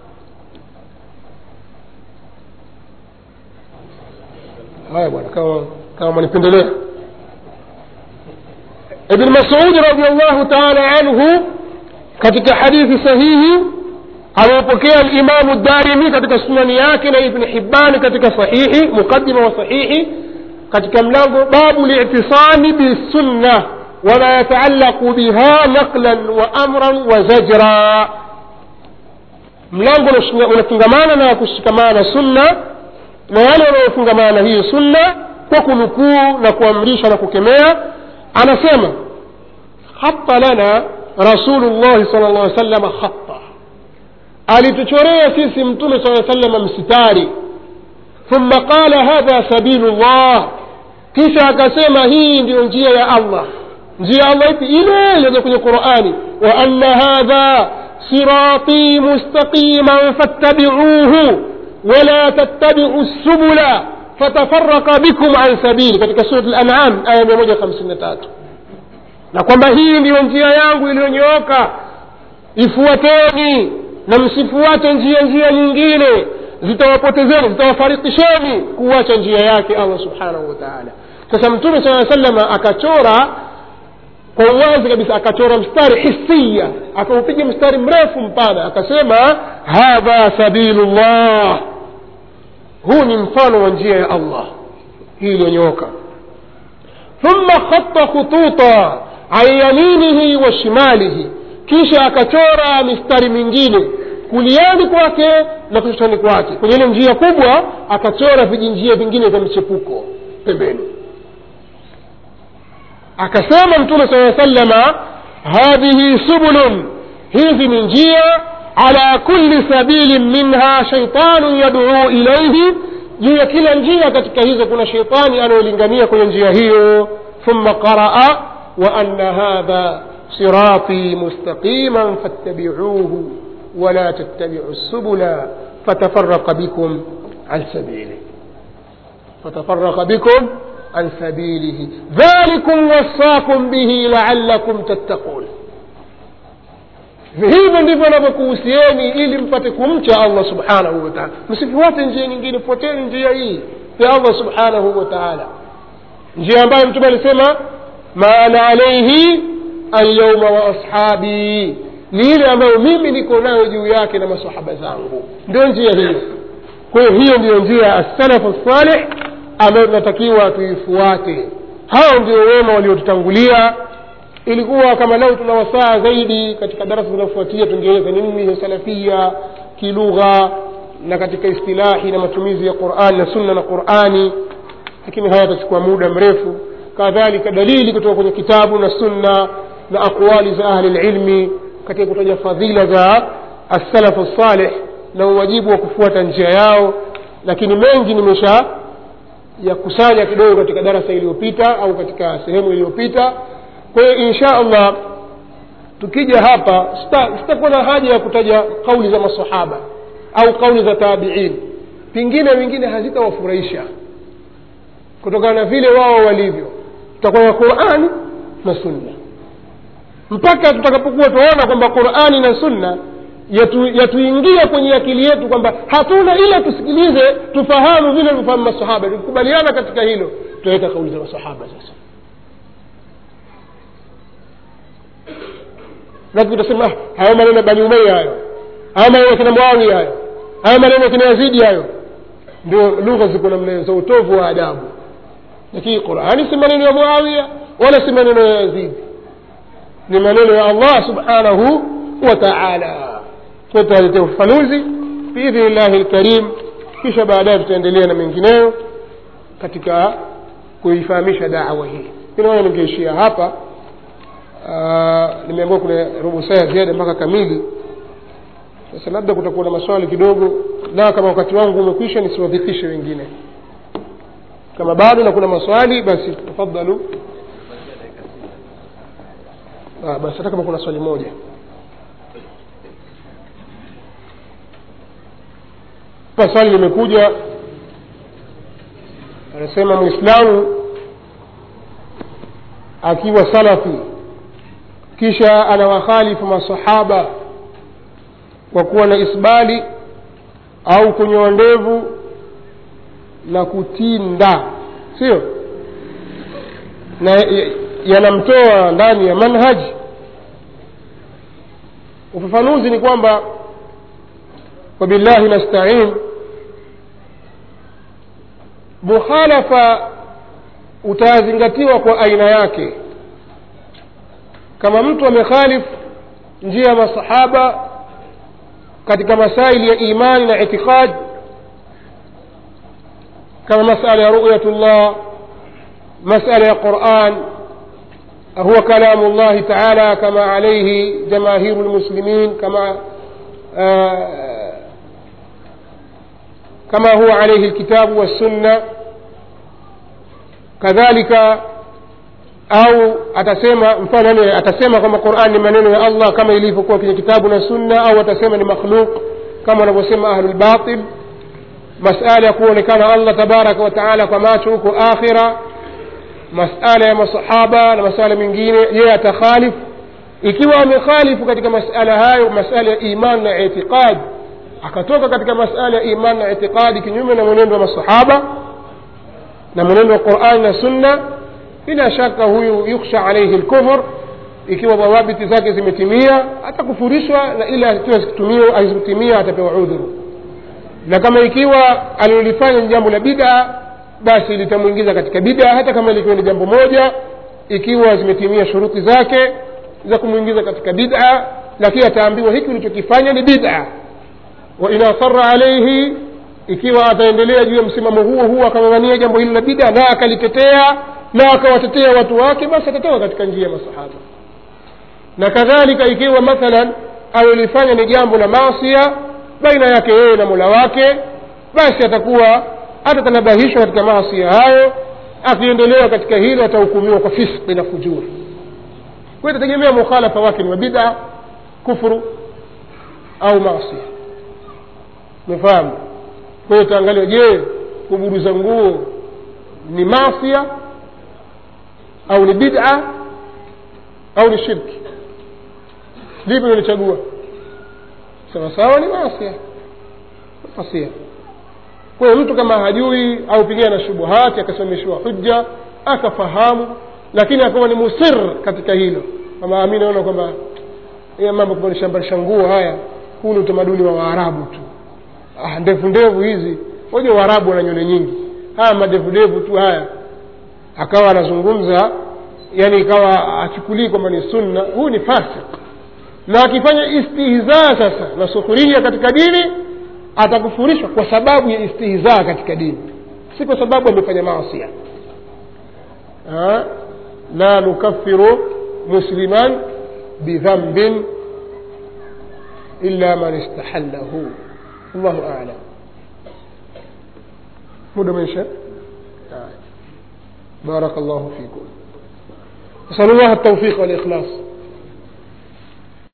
haya bwana kama kama manipendelea ibn masudi radiallahu taala anhu katika hadithi sahihi amepokea limamu darimi katika sunani yake na ibni hibani katika sahihi muqadima wa sahihi katika mlango babu litisami bisunna wama yataallaqu biha naqlan wa amran wa zajra mlango unafungamana na kushikamana na sunna na wale wanaofungamana na hiyo sunna kwa kunukuu na kuamrisha na kukemea anasema khata lana rasulullahi sala llah salama khata alituchorea sisi mtume saa salama msitari thumma qala hadha sabilu llah kisha akasema hii ndiyo njia ya allah njia ya allah ipi ile iliyoja kwenye qurani wa anna hadha sirati mustaqiman fattabiuhu wala tattabiu subula fatafaraka bikum an sabili katika surat lanam aya mia moja hamsini na tatu na kwamba hii ndiyo njia yangu iliyonyooka ifuateni na msifuate njia njia nyingine zitawapotezeni zitawafarikisheni kuwacha njia yake allah subhanahu wa taala sasa mtume saa salama akachora kwa uwazi kabisa akachora mstari hisia akaupiga mstari mrefu mpana akasema hadha sabilu llah huu ni mfano wa njia ya allah hii iliyonyooka thumma khata khututa an yaminihi wa shimalihi kisha akachora mistari mingine kuliani kwake na kushotani kwake kwenye ile njia kubwa akachora vijinjia vingine vya mchepuko pembeni akasema mtume saa salama hadhihi subulun hizi ni njia ala kulli sabilin minha shaitanun yaduu ilaihi juu ya kila njia katika hizo kuna sheitani anayolingania kwenye njia hiyo thumma qaraa wa anna hadha صراطي مستقيما فاتبعوه ولا تتبعوا السبل فتفرق بكم عن سبيله فتفرق بكم عن سبيله ذلكم وصاكم به لعلكم تتقون hivyo ndivyo anavyokuhusieni ili mpate kumcha allah subhanahu wataala msifuate njia nyingine fuateni njia hii ya allah subhanahu wataala njia ambayo mtume alisema ma ana alaihi alyauma wa ashabi ni ile ambayo mimi niko nayo juu yake na masahaba zangu ndio njia hiyo kwa hiyo hiyo ndiyo njia ya assalafu salih ambayo tunatakiwa tuifuate hao ndio wema waliotutangulia ilikuwa kama leo tuna wasaa zaidi katika darasa zinazofuatia tungeeleza ni nini hiyo salafia kilugha na katika istilahi na matumizi ya qurani na sunna na qurani lakini haya yatachukua muda mrefu kadhalika dalili kutoka kwenye kitabu na sunna na aqwali za ahli lilmi katika kutaja fadhila za assalafu salih na uwajibu wa kufuata njia yao lakini mengi nimesha yakusanya kidogo katika darasa iliyopita au katika sehemu iliyopita kwa hiyo insha allah tukija hapa sitakuwa na haja ya kutaja kauli za masahaba au kauli za tabiin pengine wengine hazitawafurahisha kutokana na vile wao walivyo tutakuwa na qurani na sunna mpaka tutakapokuwa tunaona kwamba qurani na sunna yatuingia yatu kwenye akili yetu kwamba hatuna ila tusikilize tufahamu vile tufahamu masahaba tukikubaliana katika hilo tutaweka kauli za masahaba sasa lakini tutasema hayo maneno ya bani umeya hayo hayo maneno ya kina muawia hayo hayo maneno ya kina yazidi hayo ndio lugha ziko namna za utovu wa adabu lakini qurani si maneno ya muawia wala si maneno ya yazidi ni maneno ya allah subhanahu wa taala tutaletea ufafanuzi biidhni llahi lkarim kisha baadaye tutaendelea na mengineyo katika kuifahamisha dawa hii inaona ningeishia hapa nimeambiwa kuna robo saa ya ziada mpaka kamili sasa labda kutakuwa na maswali kidogo la kama wakati wangu umekwisha nisiwadhifishe wengine kama bado na kuna maswali basi tafadhalu ah, basi hata kama kuna swali moja pa swali limekuja anasema mwislamu akiwa salafi kisha anawakhalifu masahaba kwa kuwa na isbali au kunyoa ndevu na kutinda sio na yanamtoa ndani ya manhaji ufafanuzi ni kwamba wabillahi nastain mukhalafa utazingatiwa kwa aina yake kama mtu amekhalifu njia ya masahaba katika masaili ya imani na itiqad kama masala ya ruyatullah masala ya quran هو كلام الله تعالى كما عليه جماهير المسلمين كما آه كما هو عليه الكتاب والسنة كذلك au atasema mfano atasema kwamba quran ni maneno ya allah kama ilivyokuwa kwenye kitabu na sunna au atasema ni makhluk kama wanavyosema ahlulbatil masala ya kuonekana allah tabaraka wa taala kwa macho huko akhira masala ya masahaba na masala mengine yeye atakhalifu ikiwa amekhalifu katika masala hayo masala ya iman na itiqad akatoka katika masala ya iman na itiqadi kinyume na mwenendo wa masahaba na mwenendo wa qurani na sunna bila shaka huyu yukhsha alaihi lkufur ikiwa dhawabiti zake zimetimia atakufurishwa na ile azikutimia atapewa udhuru na kama ikiwa alilolifanya ni jambo la bida basi litamwingiza katika bida hata kama likiwa ni jambo moja ikiwa zimetimia shuruti zake za kumwingiza katika bida lakini ataambiwa hiki ulichokifanya ni bida wa in asara alaihi ikiwa ataendelea juu ya msimamo huo huo akang'ang'ania jambo hilo la bida na akalitetea na akawatetea watu wake basi atatoka katika njia ya masahaba na kadhalika ikiwa mathalan alilifanya ni jambo la maasia baina yake yeye na mola wake basi atakuwa atatanabahishwa katika maasia hayo akiendelea katika hilo atahukumiwa kwa fiski na fujuri kwa hiyo itategemea mukhalafa wake ni wa bida kufuru au maasia umefahamu kwa hiyo taangalia je kuburuza nguo ni maasia au ni bid'a au ni shirki lipi nilichagua sawa sawa ni maasia masia kwa hiyo mtu kama hajui au pengine na shubuhati akasimamishiwa hujja akafahamu lakini akawa ni musir katika hilo kama mi naona kwamba ya mambo kubanishambarisha nguo haya huu ni utamaduni wa waarabu tu ah, ndevu ndevu hizi moja waarabu wana nywele nyingi haya madevudevu tu haya akawa anazungumza yani ikawa achukulii kwamba ni sunna huyu ni fasik na akifanya istihzaa sasa na sukhuria katika dini atakufurishwa kwa sababu ya istihzaa katika dini si kwa sababu amefanya maasia la nukaffiru musliman bidhambin illa man istahallahu allahu alam muda umeisha بارك الله فيكم نسأل الله التوفيق والإخلاص